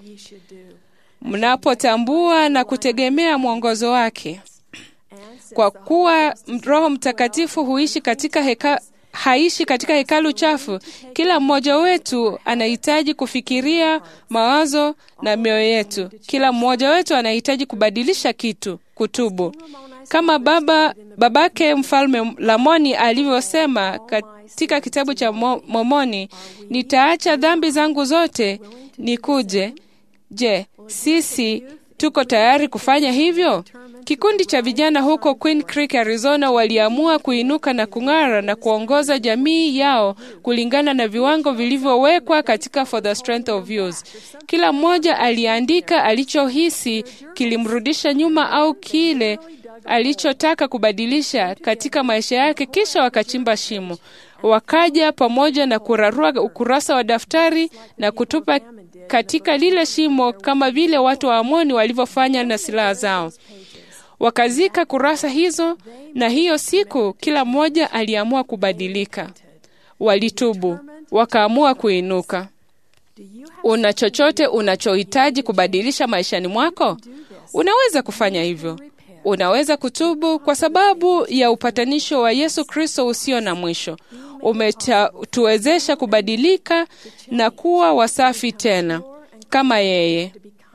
Mnapotambua na kutegemea mwongozo wake, kwa kuwa Roho Mtakatifu huishi katika heka, haishi katika hekalu chafu. Kila mmoja wetu anahitaji kufikiria mawazo na mioyo yetu. Kila mmoja wetu anahitaji kubadilisha kitu, kutubu, kama baba babake Mfalme Lamoni alivyosema katika kitabu cha Mo- Mormoni, nitaacha dhambi zangu zote nikuje. Je, sisi tuko tayari kufanya hivyo? Kikundi cha vijana huko Queen Creek, Arizona waliamua kuinuka na kung'ara na kuongoza jamii yao kulingana na viwango vilivyowekwa katika For the Strength of Youth. Kila mmoja aliandika alichohisi kilimrudisha nyuma au kile alichotaka kubadilisha katika maisha yake, kisha wakachimba shimo. Wakaja pamoja na kurarua ukurasa wa daftari na kutupa katika lile shimo kama vile watu wa Amoni walivyofanya na silaha zao. Wakazika kurasa hizo, na hiyo siku kila mmoja aliamua kubadilika. Walitubu, wakaamua kuinuka. Una chochote unachohitaji kubadilisha maishani mwako? Unaweza kufanya hivyo. Unaweza kutubu kwa sababu ya upatanisho wa Yesu Kristo usio na mwisho. Umetuwezesha kubadilika na kuwa wasafi tena kama yeye.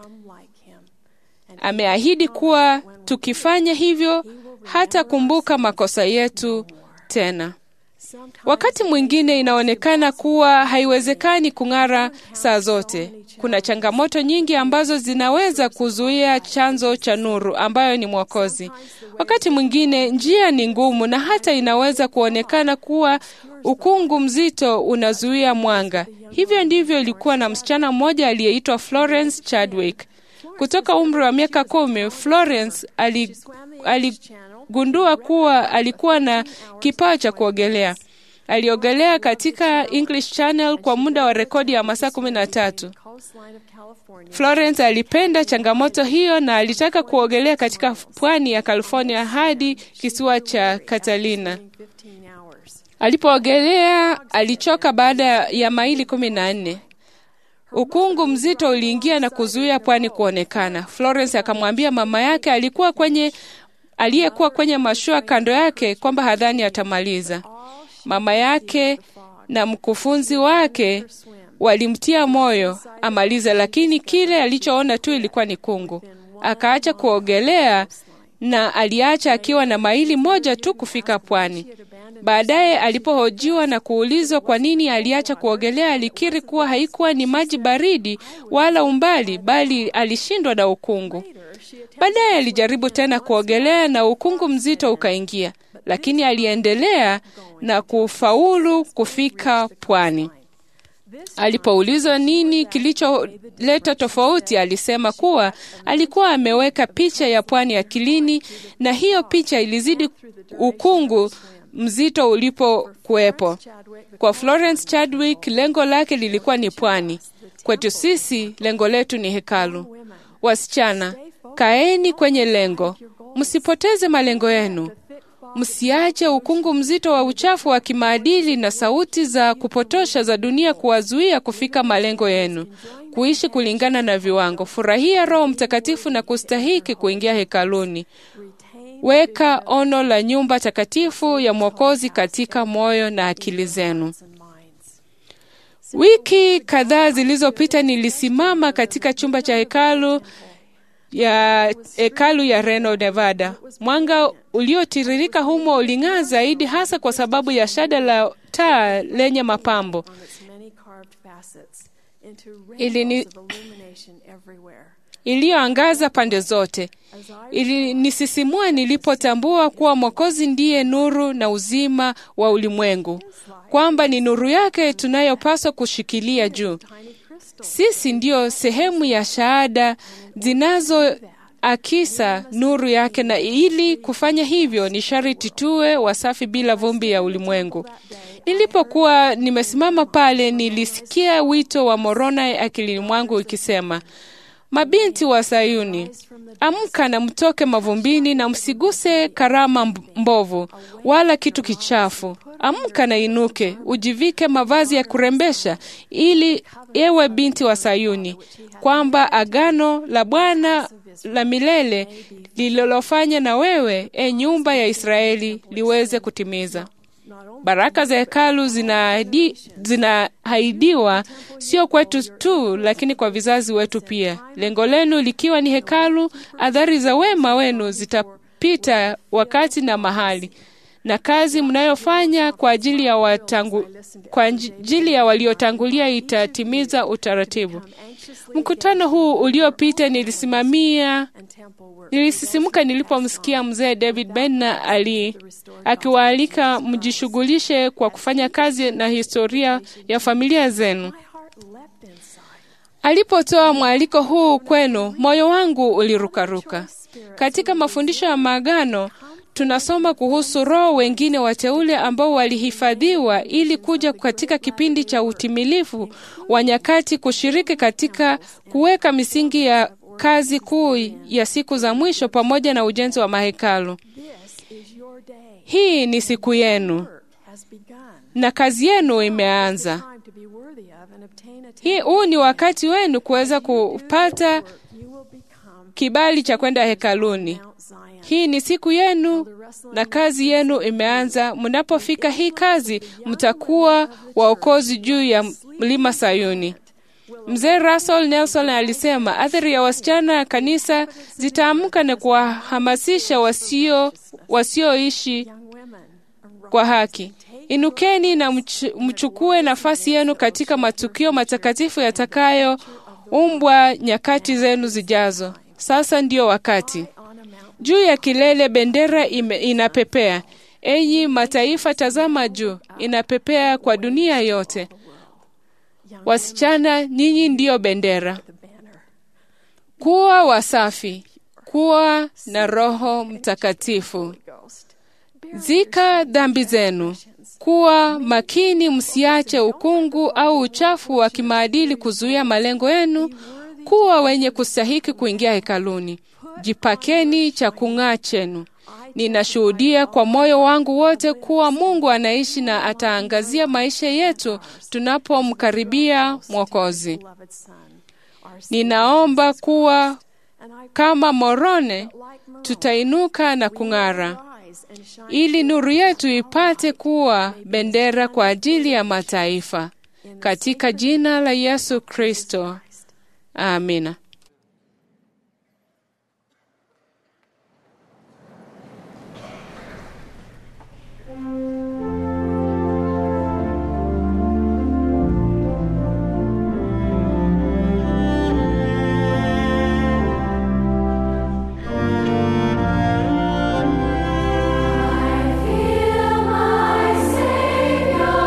Ameahidi kuwa tukifanya hivyo hatakumbuka makosa yetu tena. Wakati mwingine inaonekana kuwa haiwezekani kung'ara saa zote. Kuna changamoto nyingi ambazo zinaweza kuzuia chanzo cha nuru ambayo ni Mwokozi. Wakati mwingine njia ni ngumu na hata inaweza kuonekana kuwa ukungu mzito unazuia mwanga. Hivyo ndivyo ilikuwa na msichana mmoja aliyeitwa Florence Chadwick. Kutoka umri wa miaka kumi, Florence ali, aligundua kuwa alikuwa na kipawa cha kuogelea. Aliogelea katika English Channel kwa muda wa rekodi ya masaa kumi na tatu. Florence alipenda changamoto hiyo na alitaka kuogelea katika pwani ya California hadi kisiwa cha Catalina. Alipoogelea alichoka baada ya maili kumi na nne. Ukungu mzito uliingia na kuzuia pwani kuonekana. Florence akamwambia mama yake alikuwa kwenye aliyekuwa kwenye mashua kando yake kwamba hadhani atamaliza. Mama yake na mkufunzi wake walimtia moyo amalize, lakini kile alichoona tu ilikuwa ni kungu. Akaacha kuogelea na aliacha akiwa na maili moja tu kufika pwani. Baadaye alipohojiwa na kuulizwa kwa nini aliacha kuogelea, alikiri kuwa haikuwa ni maji baridi wala umbali, bali alishindwa na ukungu. Baadaye alijaribu tena kuogelea na ukungu mzito ukaingia, lakini aliendelea na kufaulu kufika pwani. Alipoulizwa nini kilicholeta tofauti, alisema kuwa alikuwa ameweka picha ya pwani akilini, na hiyo picha ilizidi ukungu mzito ulipokuwepo. Kwa Florence Chadwick, lengo lake lilikuwa ni pwani. Kwetu sisi, lengo letu ni hekalu. Wasichana, kaeni kwenye lengo, msipoteze malengo yenu. Msiache ukungu mzito wa uchafu wa kimaadili na sauti za kupotosha za dunia kuwazuia kufika malengo yenu, kuishi kulingana na viwango. Furahia Roho Mtakatifu na kustahiki kuingia hekaluni. Weka ono la nyumba takatifu ya Mwokozi katika moyo na akili zenu. Wiki kadhaa zilizopita nilisimama katika chumba cha hekalu ya hekalu ya Reno, Nevada. Mwanga uliotiririka humo uling'aa zaidi, hasa kwa sababu ya shada la taa lenye mapambo. Ilini- iliyoangaza pande zote. Ilinisisimua nilipotambua kuwa Mwokozi ndiye nuru na uzima wa ulimwengu, kwamba ni nuru yake tunayopaswa kushikilia juu. Sisi ndiyo sehemu ya shahada zinazoakisa nuru yake, na ili kufanya hivyo ni sharti tuwe wasafi bila vumbi ya ulimwengu. Nilipokuwa nimesimama pale, nilisikia wito wa Moroni akilini mwangu ikisema, Mabinti wa Sayuni, amka na mtoke mavumbini na msiguse karama mb- mbovu wala kitu kichafu. Amka na inuke, ujivike mavazi ya kurembesha, ili ewe binti wa Sayuni, kwamba agano la Bwana la milele lililofanya na wewe, e nyumba ya Israeli, liweze kutimiza. Baraka za hekalu zinaahidi- zinaahidiwa sio kwetu tu, lakini kwa vizazi wetu pia. Lengo lenu likiwa ni hekalu, athari za wema wenu zitapita wakati na mahali, na kazi mnayofanya kwa ajili ya watangu, kwa ajili ya waliotangulia itatimiza utaratibu. Mkutano huu uliopita nilisimamia Nilisisimuka nilipomsikia mzee David Benner ali akiwaalika mjishughulishe kwa kufanya kazi na historia ya familia zenu. Alipotoa mwaliko huu kwenu, moyo wangu ulirukaruka. Katika mafundisho ya maagano tunasoma kuhusu roho wengine wateule ambao walihifadhiwa ili kuja katika kipindi cha utimilifu wa nyakati kushiriki katika kuweka misingi ya kazi kuu ya siku za mwisho pamoja na ujenzi wa mahekalu. Hii ni siku yenu na kazi yenu imeanza. Hii huu ni wakati wenu kuweza kupata kibali cha kwenda hekaluni. Hii ni siku yenu na kazi yenu imeanza. Mnapofika hii kazi, mtakuwa waokozi juu ya mlima Sayuni. Mzee Russell Nelson alisema athari ya wasichana ya kanisa zitaamka na kuwahamasisha wasio wasioishi kwa haki. Inukeni na mch mchukue nafasi yenu katika matukio matakatifu yatakayoumbwa nyakati zenu zijazo. Sasa ndiyo wakati. Juu ya kilele bendera ime, inapepea. Enyi mataifa, tazama juu, inapepea kwa dunia yote. Wasichana, ninyi ndiyo bendera. Kuwa wasafi, kuwa na Roho Mtakatifu. Zika dhambi zenu. Kuwa makini, msiache ukungu au uchafu wa kimaadili kuzuia malengo yenu. Kuwa wenye kustahiki kuingia hekaluni. Jipakeni cha kung'aa chenu. Ninashuhudia kwa moyo wangu wote kuwa Mungu anaishi na ataangazia maisha yetu tunapomkaribia Mwokozi. Ninaomba kuwa kama Morone tutainuka na kung'ara, ili nuru yetu ipate kuwa bendera kwa ajili ya mataifa, katika jina la Yesu Kristo, amina.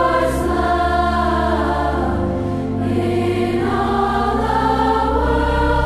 In all the world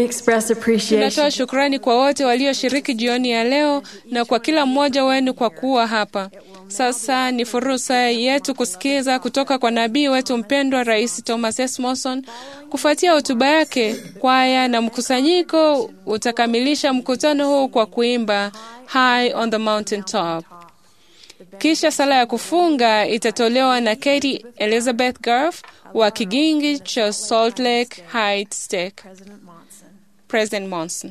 We express appreciation Tunatoa shukrani kwa wote walioshiriki jioni ya leo na kwa kila mmoja wenu kwa kuwa hapa. Sasa ni fursa yetu kusikiza kutoka kwa nabii wetu mpendwa Rais Thomas S. Monson. Kufuatia hotuba yake, kwaya na mkusanyiko utakamilisha mkutano huu kwa kuimba High on the Mountain Top. Kisha sala ya kufunga itatolewa na Katie Elizabeth Garf wa kigingi cha Salt Lake Heights Tech. President Monson. President Monson.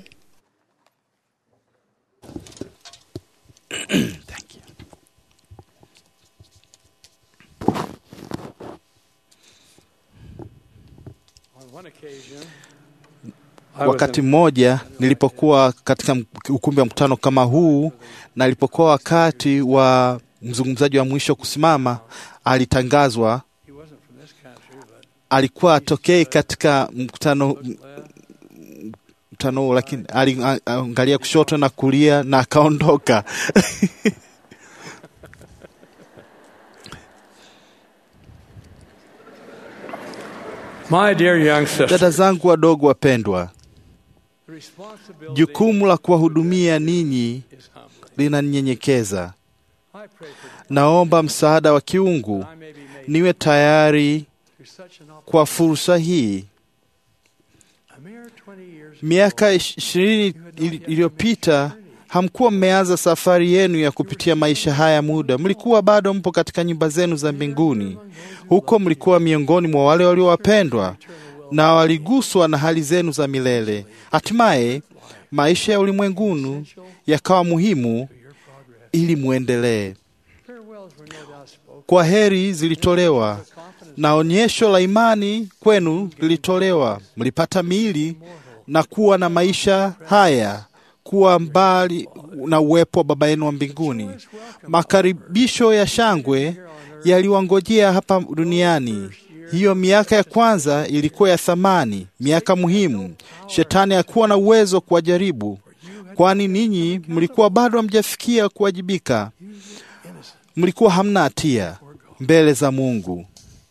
Thank you. Wakati mmoja nilipokuwa katika ukumbi wa mkutano kama huu, na ilipokuwa wakati wa mzungumzaji wa mwisho kusimama, alitangazwa. Alikuwa atokei katika mkutano mkutano huu, lakini aliangalia kushoto na kulia na akaondoka. My dear young sister, Dada zangu wadogo wapendwa, the responsibility jukumu la kuwahudumia ninyi is humbling. linanyenyekeza. I pray for Naomba msaada wa kiungu that I may be made niwe tayari through such an opportunity. kwa fursa hii. A mere 20 years Miaka ish- ishirini ili- iliyopita hamkuwa mmeanza safari yenu ya kupitia maisha haya muda, mlikuwa bado mpo katika nyumba zenu za mbinguni. Huko mlikuwa miongoni mwa wale waliowapendwa na waliguswa na hali zenu za milele. Hatimaye maisha ya ulimwenguni yakawa muhimu ili muendelee. farewells were no doubt spoken. Kwa heri zilitolewa na onyesho la imani kwenu lilitolewa. Mlipata miili na kuwa na maisha haya, kuwa mbali na uwepo wa Baba yenu wa mbinguni. Makaribisho ya shangwe yaliwangojea hapa duniani. Hiyo miaka ya kwanza ilikuwa ya thamani, miaka muhimu. Shetani hakuwa na uwezo wa kuwajaribu, kwani ninyi mlikuwa bado hamjafikia kuwajibika. Mlikuwa hamna hatia mbele za Mungu.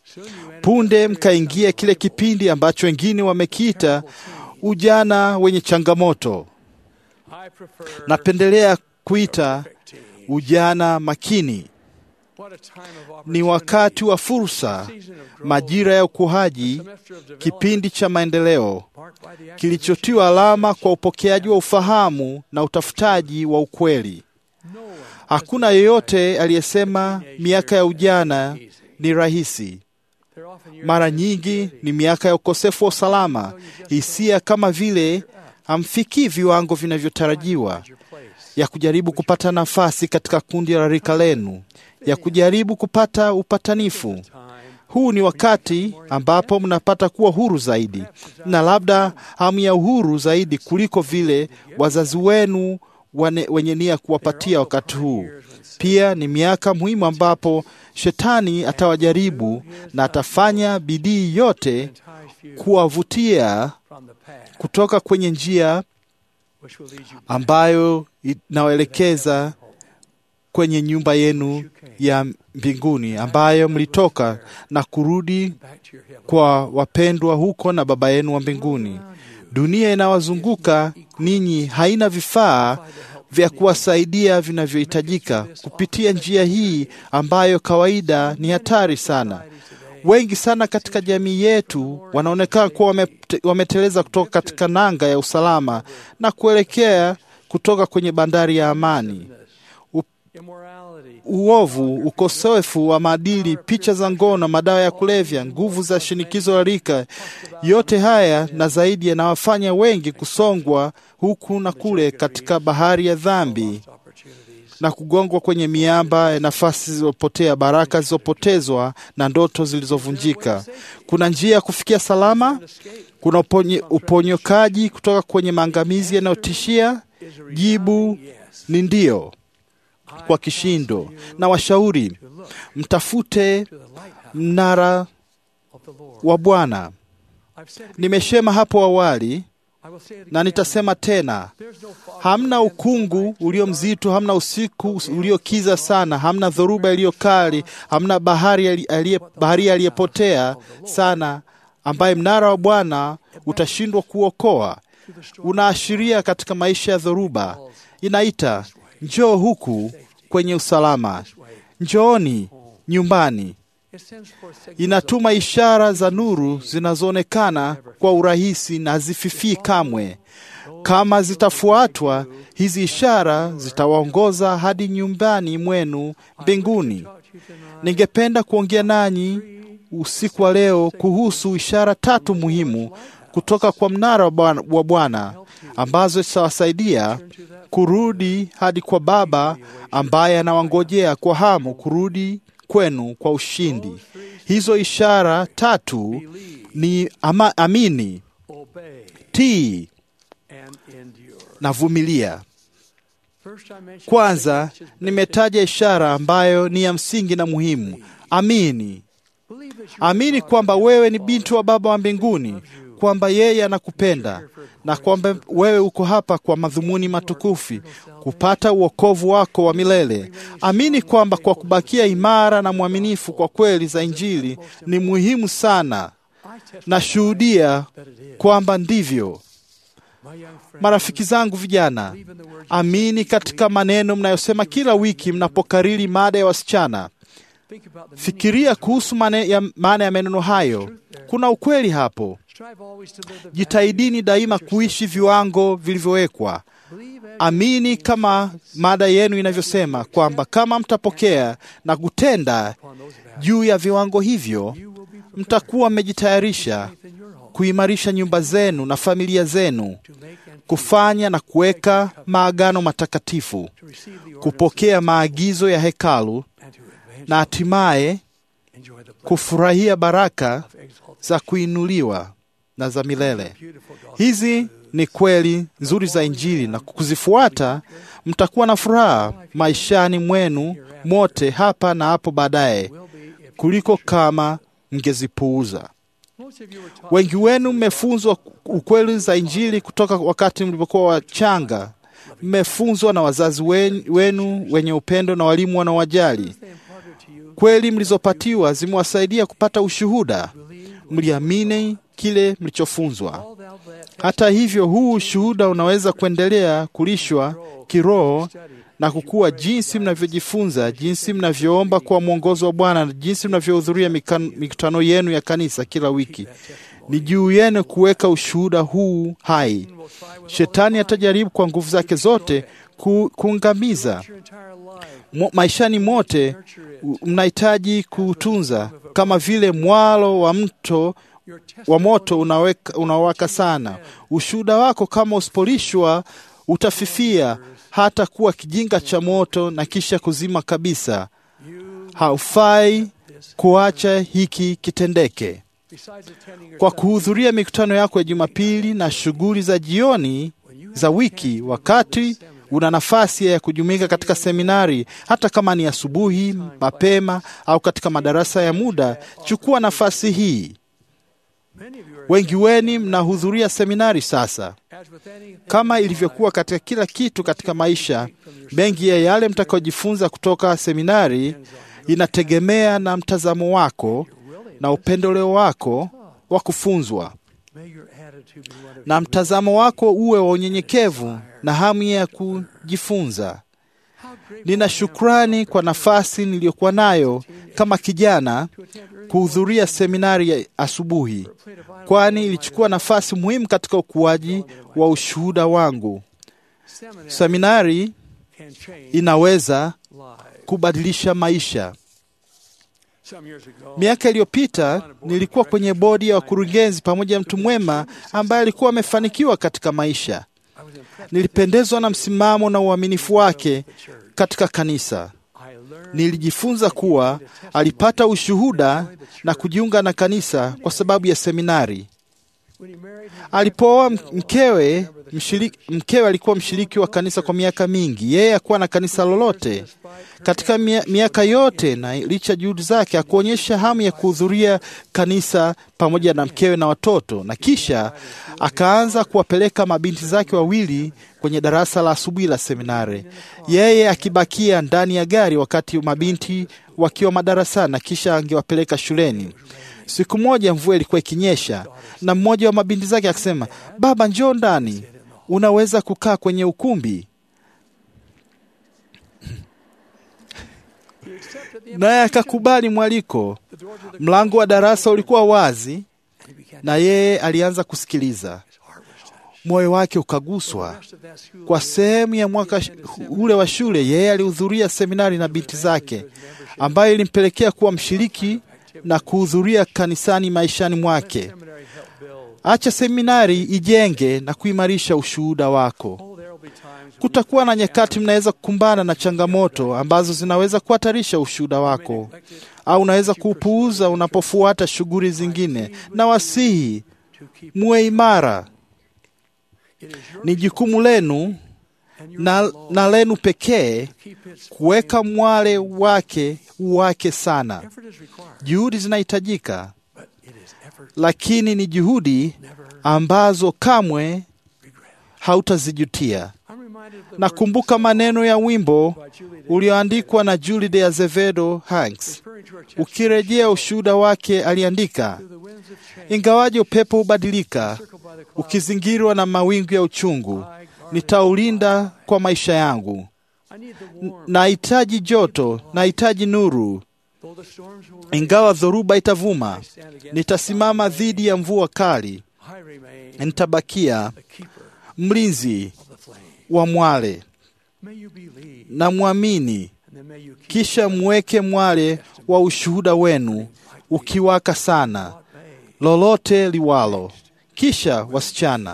Punde mkaingia kile kipindi ambacho wengine wamekiita ujana wenye changamoto. I prefer Napendelea kuita ujana makini. what a time of Ni opportunity, wakati wa fursa, season of growth, majira ya ukuaji, semester of development, kipindi cha maendeleo marked by the acquisition kilichotiwa alama kwa upokeaji wa ufahamu na utafutaji wa ukweli. no one Hakuna yeyote aliyesema miaka ya ujana ni rahisi. They're often years Mara of nyingi insecurity. ni miaka ya ukosefu wa usalama, hisia kama vile hamfikii viwango vinavyotarajiwa, Find your place. ya kujaribu kupata nafasi katika kundi la rika lenu, ya kujaribu kupata upatanifu. Time Huu ni wakati ambapo mnapata kuwa huru zaidi, na labda hamu ya uhuru zaidi kuliko vile wazazi wenu wane, wenye nia kuwapatia wakati huu. Pia ni miaka muhimu ambapo shetani atawajaribu na atafanya bidii yote ties few kuwavutia from the past, kutoka kwenye njia which will lead you back ambayo inawaelekeza kwenye nyumba yenu ya mbinguni ambayo mlitoka na kurudi back to your heaven. kwa wapendwa huko na Baba yenu wa mbinguni. Dunia inawazunguka ninyi haina vifaa vya kuwasaidia vinavyohitajika kupitia njia hii ambayo kawaida ni hatari sana. Wengi sana katika jamii yetu wanaonekana kuwa wamete- wameteleza kutoka katika nanga ya usalama na kuelekea kutoka kwenye bandari ya amani. Immorality, Uovu, ukosefu wa maadili, picha za ngono, madawa ya kulevya, nguvu za shinikizo la rika, yote haya na zaidi yanawafanya wengi kusongwa huku na kule katika bahari ya dhambi opportunities, na kugongwa kwenye miamba ya nafasi zilizopotea, baraka zilizopotezwa na ndoto zilizovunjika. Kuna njia ya kufikia salama? Kuna uponye, uponyokaji kutoka kwenye maangamizi yanayotishia? Jibu ni ndio kwa kishindo. Na washauri mtafute mnara of the Lord. wa Bwana. I've said, Nimesema hapo awali I will say it na again. nitasema tena, There's no fog hamna ukungu ulio mzito, hamna usiku uliokiza sana, hamna dhoruba iliyo kali, hamna bahari ali- aliye baharia aliyepotea sana, ambaye mnara wa Bwana utashindwa kuokoa. unaashiria katika maisha ya dhoruba. Inaita njoo huku kwenye usalama, njooni nyumbani. Inatuma ishara za nuru zinazoonekana kwa urahisi na hazififii kamwe. Kama zitafuatwa, hizi ishara zitawaongoza hadi nyumbani mwenu mbinguni. Ningependa kuongea nanyi usiku wa leo kuhusu ishara tatu muhimu kutoka kwa mnara wa Bwana- wa Bwana ambazo zitawasaidia kurudi hadi kwa Baba ambaye anawangojea kwa hamu kurudi kwenu kwa ushindi. Hizo ishara tatu ni ama, amini, obey, tii and endure. na vumilia. First, I mentioned Kwanza the church's nimetaja ishara ambayo ni ya msingi na muhimu. Amini, Believe that you amini kwamba wewe ni binti wa Baba wa mbinguni, kwamba yeye anakupenda na kwamba wewe uko hapa kwa madhumuni matukufu, kupata uokovu wako wa milele. Amini kwamba kwa kubakia imara na mwaminifu kwa kweli za Injili ni muhimu sana. Nashuhudia kwamba ndivyo. my young friend, Marafiki zangu vijana, amini katika maneno mnayosema kila wiki mnapokariri mada ya wasichana. think about the Fikiria kuhusu mane- ya- maana ya maneno hayo. Kuna ukweli hapo. strive always to live the Jitahidini daima kuishi viwango vilivyowekwa. believe and Amini kama mada yenu inavyosema kwamba kama mtapokea na kutenda upon those values, juu ya viwango hivyo, you will be prepared mtakuwa mmejitayarisha in your home kuimarisha nyumba zenu na familia zenu, to make and kufanya na kuweka maagano matakatifu, to receive the orders kupokea maagizo ya hekalu and to advance na hatimaye enjoy the blessing kufurahia baraka of exaltation. za kuinuliwa na za milele. Beautiful gospel. Hizi ni kweli nzuri za Injili, na kuzifuata mtakuwa na furaha maishani mwenu mote hapa na hapo baadaye, will be if kuliko kama mngezipuuza. most of you were taught Wengi wenu mmefunzwa ukweli za Injili kutoka wakati mlipokuwa wachanga. Mmefunzwa na wazazi wen- wenu wenye upendo na walimu wanaowajali. they imparted to you Kweli mlizopatiwa zimewasaidia kupata ushuhuda. believe Mliamini kile mlichofunzwa. all thou that Hata hivyo, huu ushuhuda unaweza kuendelea kulishwa kiroho na kukua jinsi mnavyojifunza, jinsi mnavyoomba kwa mwongozo wa Bwana na jinsi mnavyohudhuria mikan- mikutano yenu ya kanisa kila wiki. Ni juu yenu kuweka ushuhuda huu hai. Shetani atajaribu kwa nguvu zake zote ku, kuangamiza your entire life Mo, maishani mote u- mnahitaji kuutunza kama vile mwalo wa mto your wa testimony moto unaweka, unawaka sana. Ushuhuda wako kama usipolishwa utafifia hata kuwa kijinga cha moto na kisha kuzima kabisa. Haufai kuacha hiki kitendeke. besides attending your Kwa kuhudhuria mikutano yako ya Jumapili na shughuli za jioni za wiki, wakati una nafasi ya kujumuika katika seminari, hata kama ni asubuhi mapema au katika madarasa ya muda, chukua nafasi hii. many of you are Wengi wenu mnahudhuria seminari sasa. as with anything Kama ilivyokuwa katika kila kitu katika maisha, mengi ya yale mtakayojifunza kutoka seminari inategemea na mtazamo wako na upendeleo wako wa kufunzwa, may your attitude be one of na mtazamo wako uwe wa unyenyekevu na hamu ya kujifunza. Nina shukrani kwa nafasi niliyokuwa nayo kama kijana kuhudhuria seminari ya asubuhi, kwani ilichukua nafasi muhimu katika ukuaji wa ushuhuda wangu. seminary Seminari can change inaweza lives. kubadilisha maisha. Some years ago, Miaka iliyopita nilikuwa kwenye bodi ya wakurugenzi pamoja na mtu mwema ambaye alikuwa amefanikiwa katika maisha. I was impressed. Nilipendezwa na msimamo na uaminifu wake katika kanisa. I learned Nilijifunza kuwa alipata ushuhuda na kujiunga na kanisa kwa sababu ya seminari. when he married his Alipooa mkewe, mshiriki, mkewe alikuwa mshiriki wa kanisa kwa miaka mingi. Yeye hakuwa na kanisa lolote katika mia, miaka yote, na licha juhudi zake hakuonyesha hamu ya kuhudhuria kanisa pamoja na mkewe na watoto, na kisha akaanza kuwapeleka mabinti zake wawili kwenye darasa la asubuhi la seminari, yeye akibakia ndani ya gari wakati mabinti wakiwa madarasani, na kisha angewapeleka shuleni. Siku moja mvua ilikuwa ikinyesha, na mmoja wa mabinti zake akasema, baba, njoo ndani, unaweza kukaa kwenye ukumbi. Naye akakubali mwaliko. Mlango wa darasa ulikuwa wazi, na yeye alianza kusikiliza. Moyo wake ukaguswa. Kwa sehemu ya mwaka sh- ule wa shule, yeye alihudhuria seminari na binti zake, ambayo ilimpelekea kuwa mshiriki na kuhudhuria kanisani maishani mwake. Acha seminari ijenge na kuimarisha ushuhuda wako. Kutakuwa na nyakati mnaweza kukumbana na changamoto ambazo zinaweza kuhatarisha ushuhuda wako, au unaweza kuupuuza unapofuata shughuli zingine, na wasihi muwe imara. Ni jukumu lenu na, na lenu pekee kuweka mwale wake wake sana. Juhudi zinahitajika, lakini ni juhudi ambazo kamwe hautazijutia. Nakumbuka maneno ya wimbo ulioandikwa na Julie de Azevedo Hanks. Ukirejea ushuhuda wake, aliandika, ingawaje upepo hubadilika, ukizingirwa na mawingu ya uchungu, nitaulinda kwa maisha yangu. N- Nahitaji joto, nahitaji nuru, ingawa dhoruba itavuma, nitasimama dhidi ya mvua kali, nitabakia mlinzi wa mwale na mwamini, kisha mweke mwale wa ushuhuda wenu ukiwaka sana, lolote liwalo. Kisha wasichana,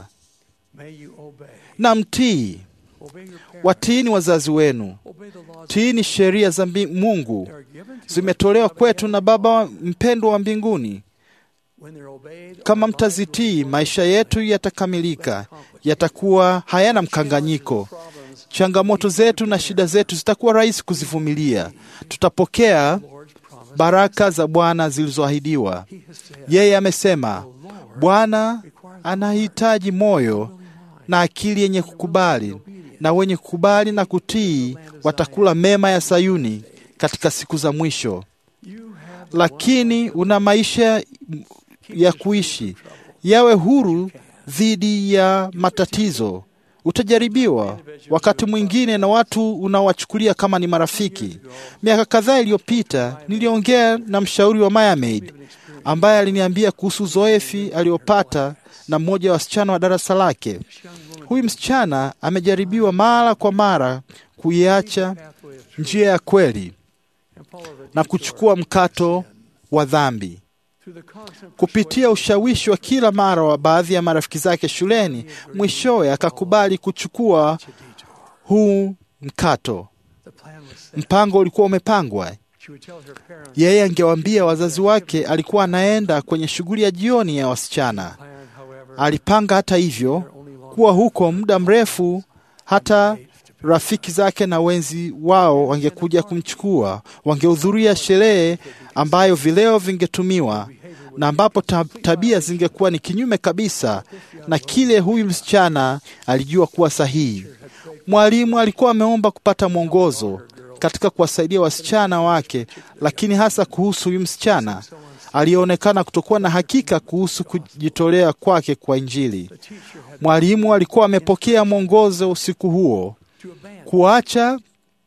na mtii, watiini wazazi wenu, tiini sheria za mbi- Mungu, zimetolewa kwetu na Baba mpendwa wa mbinguni. Kama mtazitii, maisha yetu yatakamilika, yatakuwa hayana mkanganyiko. Changamoto zetu na shida zetu zitakuwa rahisi kuzivumilia. Tutapokea baraka za Bwana zilizoahidiwa. Yeye amesema, Bwana anahitaji moyo na akili yenye kukubali, na wenye kukubali na kutii watakula mema ya Sayuni katika siku za mwisho. Lakini una maisha ya kuishi, yawe huru dhidi ya matatizo. Utajaribiwa wakati mwingine na watu unaowachukulia kama ni marafiki. Miaka kadhaa iliyopita niliongea na mshauri wa Mayamaid ambaye aliniambia kuhusu uzoefi aliopata na mmoja wa wasichana wa darasa lake. Huyu msichana amejaribiwa mara kwa mara kuiacha njia ya kweli na kuchukua mkato wa dhambi. Kupitia ushawishi wa kila mara wa baadhi ya marafiki zake shuleni, mwishowe akakubali kuchukua huu mkato. Mpango ulikuwa umepangwa. Yeye angewaambia wazazi wake alikuwa anaenda kwenye shughuli ya jioni ya wasichana. Alipanga hata hivyo kuwa huko muda mrefu, hata rafiki zake na wenzi wao wangekuja kumchukua, wangehudhuria sherehe ambayo vileo vingetumiwa na ambapo ta tabia zingekuwa ni kinyume kabisa na kile huyu msichana alijua kuwa sahihi. Mwalimu alikuwa ameomba kupata mwongozo katika kuwasaidia wasichana wake, lakini hasa kuhusu huyu msichana aliyeonekana kutokuwa na hakika kuhusu kujitolea kwake kwa Injili. Mwalimu alikuwa amepokea mwongozo usiku huo kuacha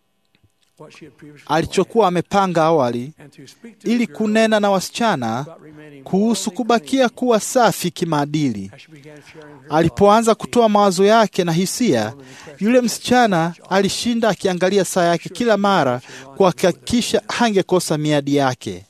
alichokuwa amepanga awali ili kunena na wasichana kuhusu kubakia kuwa safi kimaadili. Alipoanza kutoa mawazo yake na hisia, yule msichana alishinda akiangalia saa yake kila mara kuhakikisha hangekosa miadi yake.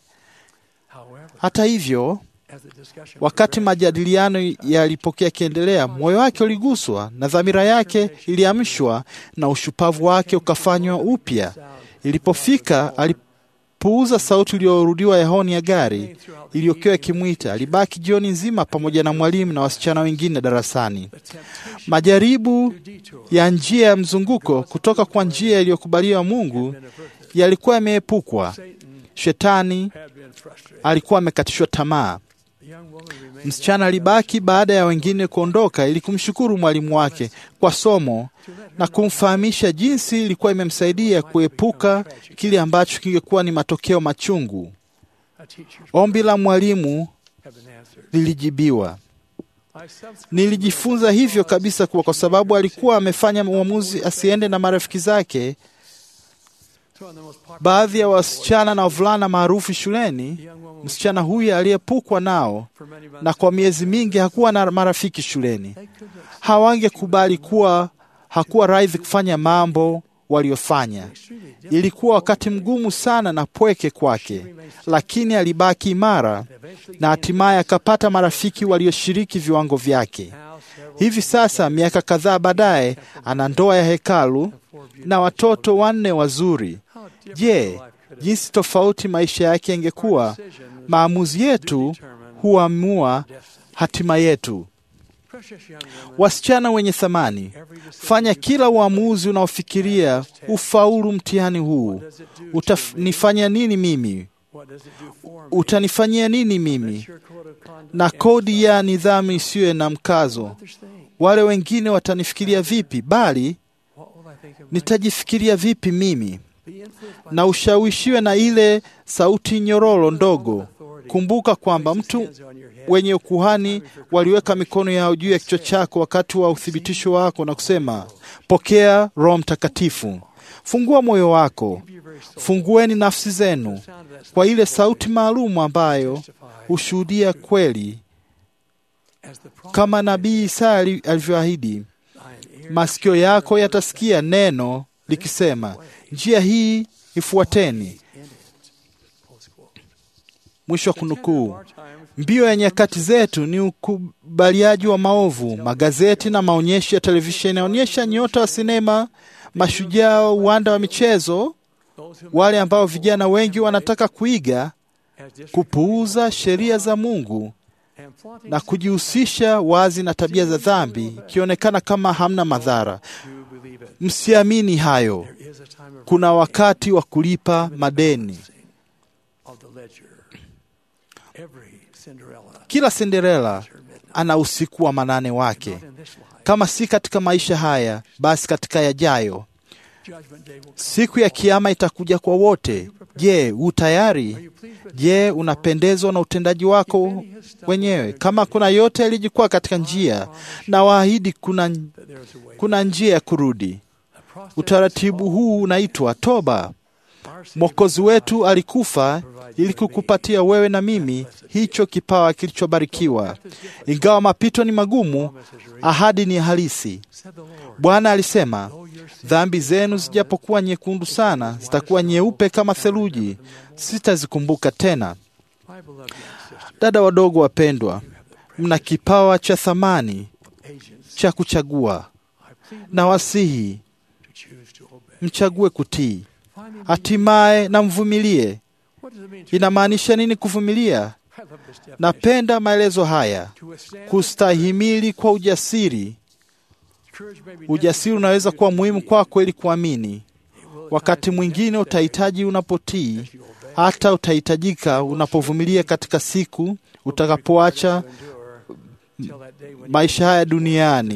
Hata hivyo, wakati majadiliano yalipokuwa yakiendelea, moyo wake uliguswa na dhamira yake iliamshwa na ushupavu wake ukafanywa upya. Ilipofika alipuuza sauti iliyorudiwa ya honi ya gari iliyokuwa ikimwita. Alibaki jioni nzima pamoja na mwalimu na wasichana wengine darasani. Majaribu ya njia ya mzunguko kutoka kwa njia iliyokubaliwa Mungu yalikuwa yameepukwa. Shetani alikuwa amekatishwa tamaa. The young woman remained Msichana alibaki baada ya wengine kuondoka ili kumshukuru mwalimu wake kwa somo na kumfahamisha jinsi ilikuwa imemsaidia kuepuka kile ambacho kingekuwa ni matokeo machungu. a teacher's Ombi la mwalimu have been answered. lilijibiwa. I subsequently Nilijifunza hivyo kabisa kuwa kwa sababu alikuwa amefanya uamuzi asiende na marafiki zake, thrown the most popular baadhi ya wasichana na wavulana maarufu shuleni. young woman Msichana huyu aliyepukwa nao for many months. na kwa miezi mingi hakuwa na marafiki shuleni. They could have Hawangekubali kuwa hakuwa radhi kufanya mambo waliofanya. extremely difficult. Ilikuwa wakati mgumu sana na pweke kwake, lakini alibaki imara na hatimaye akapata marafiki walioshiriki viwango vyake. Now several Hivi sasa, miaka kadhaa baadaye, ana ndoa ya hekalu na watoto wanne wazuri. how different Je, life could have jinsi tofauti maisha yake yangekuwa! decisions Maamuzi yetu huamua hatima yetu. precious young woman Wasichana wenye thamani, fanya kila uamuzi unaofikiria ufaulu mtihani huu. Utanifanya nini mimi? what does it do for me Utanifanyia nini mimi? your code of conduct Na kodi ya nidhamu isiyo na mkazo. others think Wale wengine watanifikiria vipi? Bali what will I think of my nitajifikiria vipi mimi? be influenced by Na ushawishiwe na ile sauti nyororo ndogo. Kumbuka kwamba mtu hands on your head wenye ukuhani waliweka mikono yao juu ya kichwa chako wakati wa uthibitisho wako na kusema, pokea Roho Mtakatifu. Fungua moyo wako, fungueni nafsi zenu sound of that kwa ile sauti maalum ambayo hushuhudia kweli, as the prophet kama nabii Isaya ali- alivyoahidi. thine ear Masikio yako yatasikia neno likisema, njia hii ifuateni. in it close quote Mwisho wa kunukuu. our time Mbio ya nyakati zetu ni ukubaliaji wa maovu. Magazeti na maonyesho ya televisheni yanaonyesha nyota wa sinema, mashujaa wa uwanda wa michezo, those who wale ambao vijana wengi wanataka kuiga, as disregard kupuuza sheria za Mungu and flaunting na kujihusisha wazi na tabia za dhambi, ikionekana kama hamna madhara. do believe it Msiamini hayo. there is a time of Kuna wakati wa kulipa madeni. of the ledger every Cinderella Kila Cinderella ana usiku wa manane wake, in this life kama si katika maisha haya, basi katika yajayo. judgment day will come Siku ya kiama itakuja kwa wote. Je, u tayari? Je, unapendezwa na utendaji wako wenyewe? Kama kuna yote yalijikwaa katika njia, na waahidi kuna, that there is a way kuna njia ya kurudi. the process Utaratibu huu unaitwa toba. our Savior Mwokozi wetu alikufa ili kukupatia wewe na mimi hicho kipawa kilichobarikiwa. Ingawa mapito ni magumu, ahadi ni halisi. said the Lord Bwana alisema, dhambi zenu zijapokuwa nyekundu sana, zitakuwa nyeupe kama theluji, sitazikumbuka tena. my beloved young sister Dada wadogo wapendwa, mna kipawa cha thamani agents cha kuchagua, I plead na wasihi to choose to obey mchague kutii, finally hatimaye na mvumilie. what does it mean to Inamaanisha nini kuvumilia? I love this definition Napenda maelezo haya: to withstand kustahimili kwa ujasiri. courage may be Ujasiri unaweza kuwa muhimu kwako ili kuamini. Wakati mwingine utahitaji unapotii, hata utahitajika unapovumilia katika siku utakapoacha endure till that day when maisha haya duniani.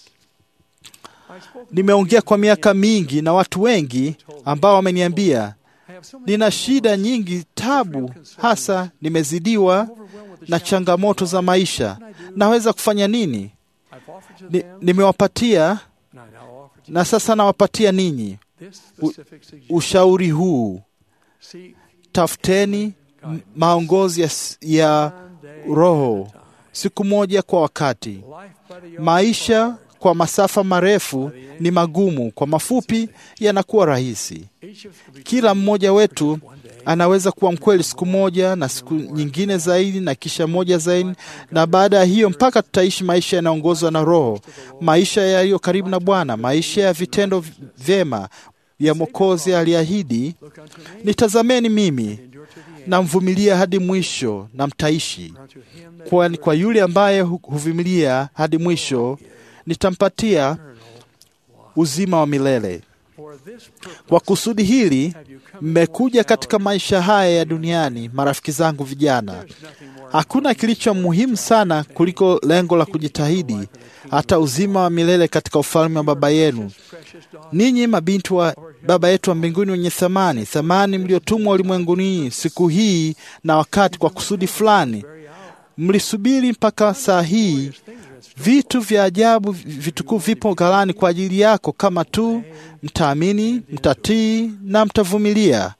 I spoke Nimeongea kwa miaka mingi na watu wengi ambao wameniambia I have so many nina shida nyingi, tabu, hasa nimezidiwa overwhelmed with the na changamoto za maisha. Naweza kufanya nini? I've offered to Ni, them nimewapatia and I now offer to na sasa nawapatia ninyi this specific suggestion ushauri huu. seek Tafuteni m- maongozi ya, s- ya one day Roho siku moja kwa wakati. life by the yard Maisha kwa masafa marefu ni magumu, kwa mafupi yanakuwa rahisi. each of us could be Kila mmoja wetu anaweza kuwa mkweli siku moja na siku nyingine zaidi na kisha moja zaidi, na baada ya hiyo mpaka tutaishi maisha yanayoongozwa na Roho, maisha yaliyo karibu na Bwana, maisha ya vitendo vyema ya Mwokozi aliahidi, look unto me nitazameni mimi endure to the end na mvumilia hadi mwisho na mtaishi. unto him that Kwa, kwa yule ambaye hu- huvumilia hadi mwisho nitampatia uzima wa milele. Kwa kusudi hili mmekuja katika maisha haya ya duniani, marafiki zangu vijana. Hakuna kilicho muhimu sana kuliko lengo la kujitahidi hata uzima wa milele katika ufalme wa Baba yenu. Ninyi mabinti wa Baba yetu wa mbinguni wenye thamani, thamani mliotumwa ulimwenguni siku hii na wakati kwa kusudi fulani, mlisubiri mpaka saa hii. Vitu vya ajabu vitukufu vipo ghalani kwa ajili yako, kama tu mtaamini, mtatii na mtavumilia.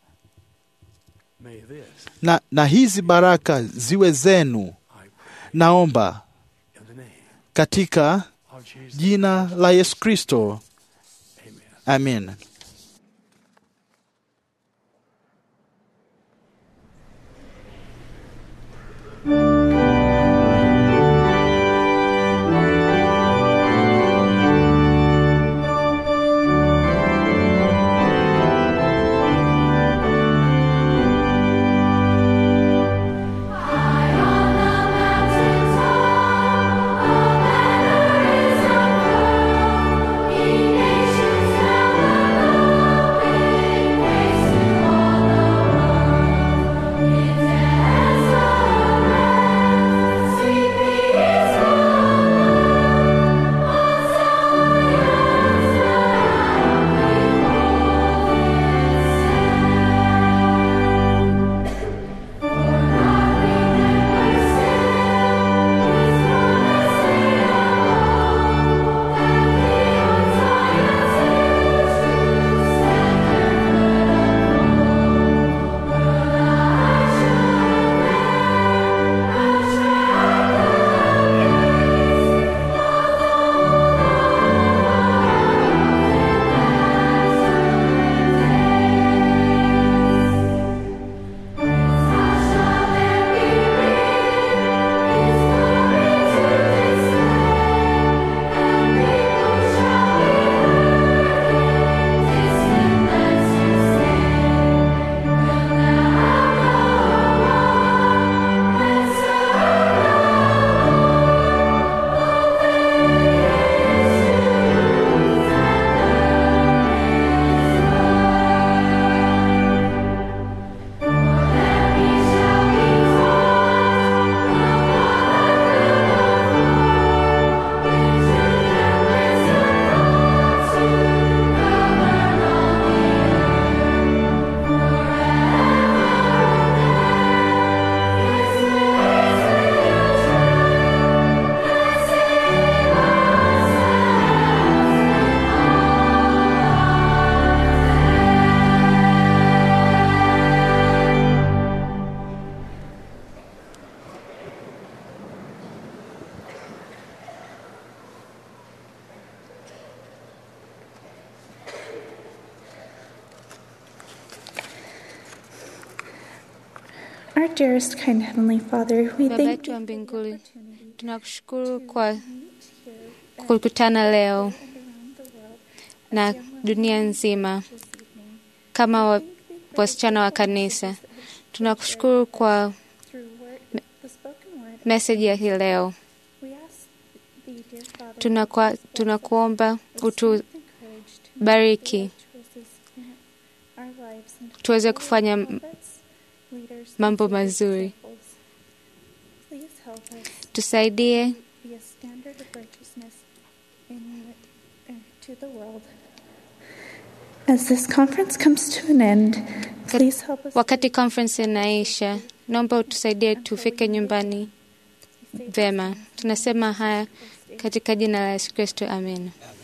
Na, na hizi baraka ziwe zenu, naomba katika jina la Yesu Kristo, amen. Nations Our dearest, kind Heavenly Father, we Baba thank yetu wa mbinguni, tunakushukuru kwa kukutana leo na dunia nzima kama wa- wasichana wa kanisa. Tunakushukuru kwa me- meseji ya hii leo. Tunakwa, tunakuomba utubariki tuweze kufanya m- mambo mazuri. Tusaidie be a standard of righteousness in, uh, to the world. As this conference comes to an end, please help us wakati conference inaisha, naomba utusaidie tufike nyumbani vema. Tunasema haya katika jina la Yesu Kristo, amen.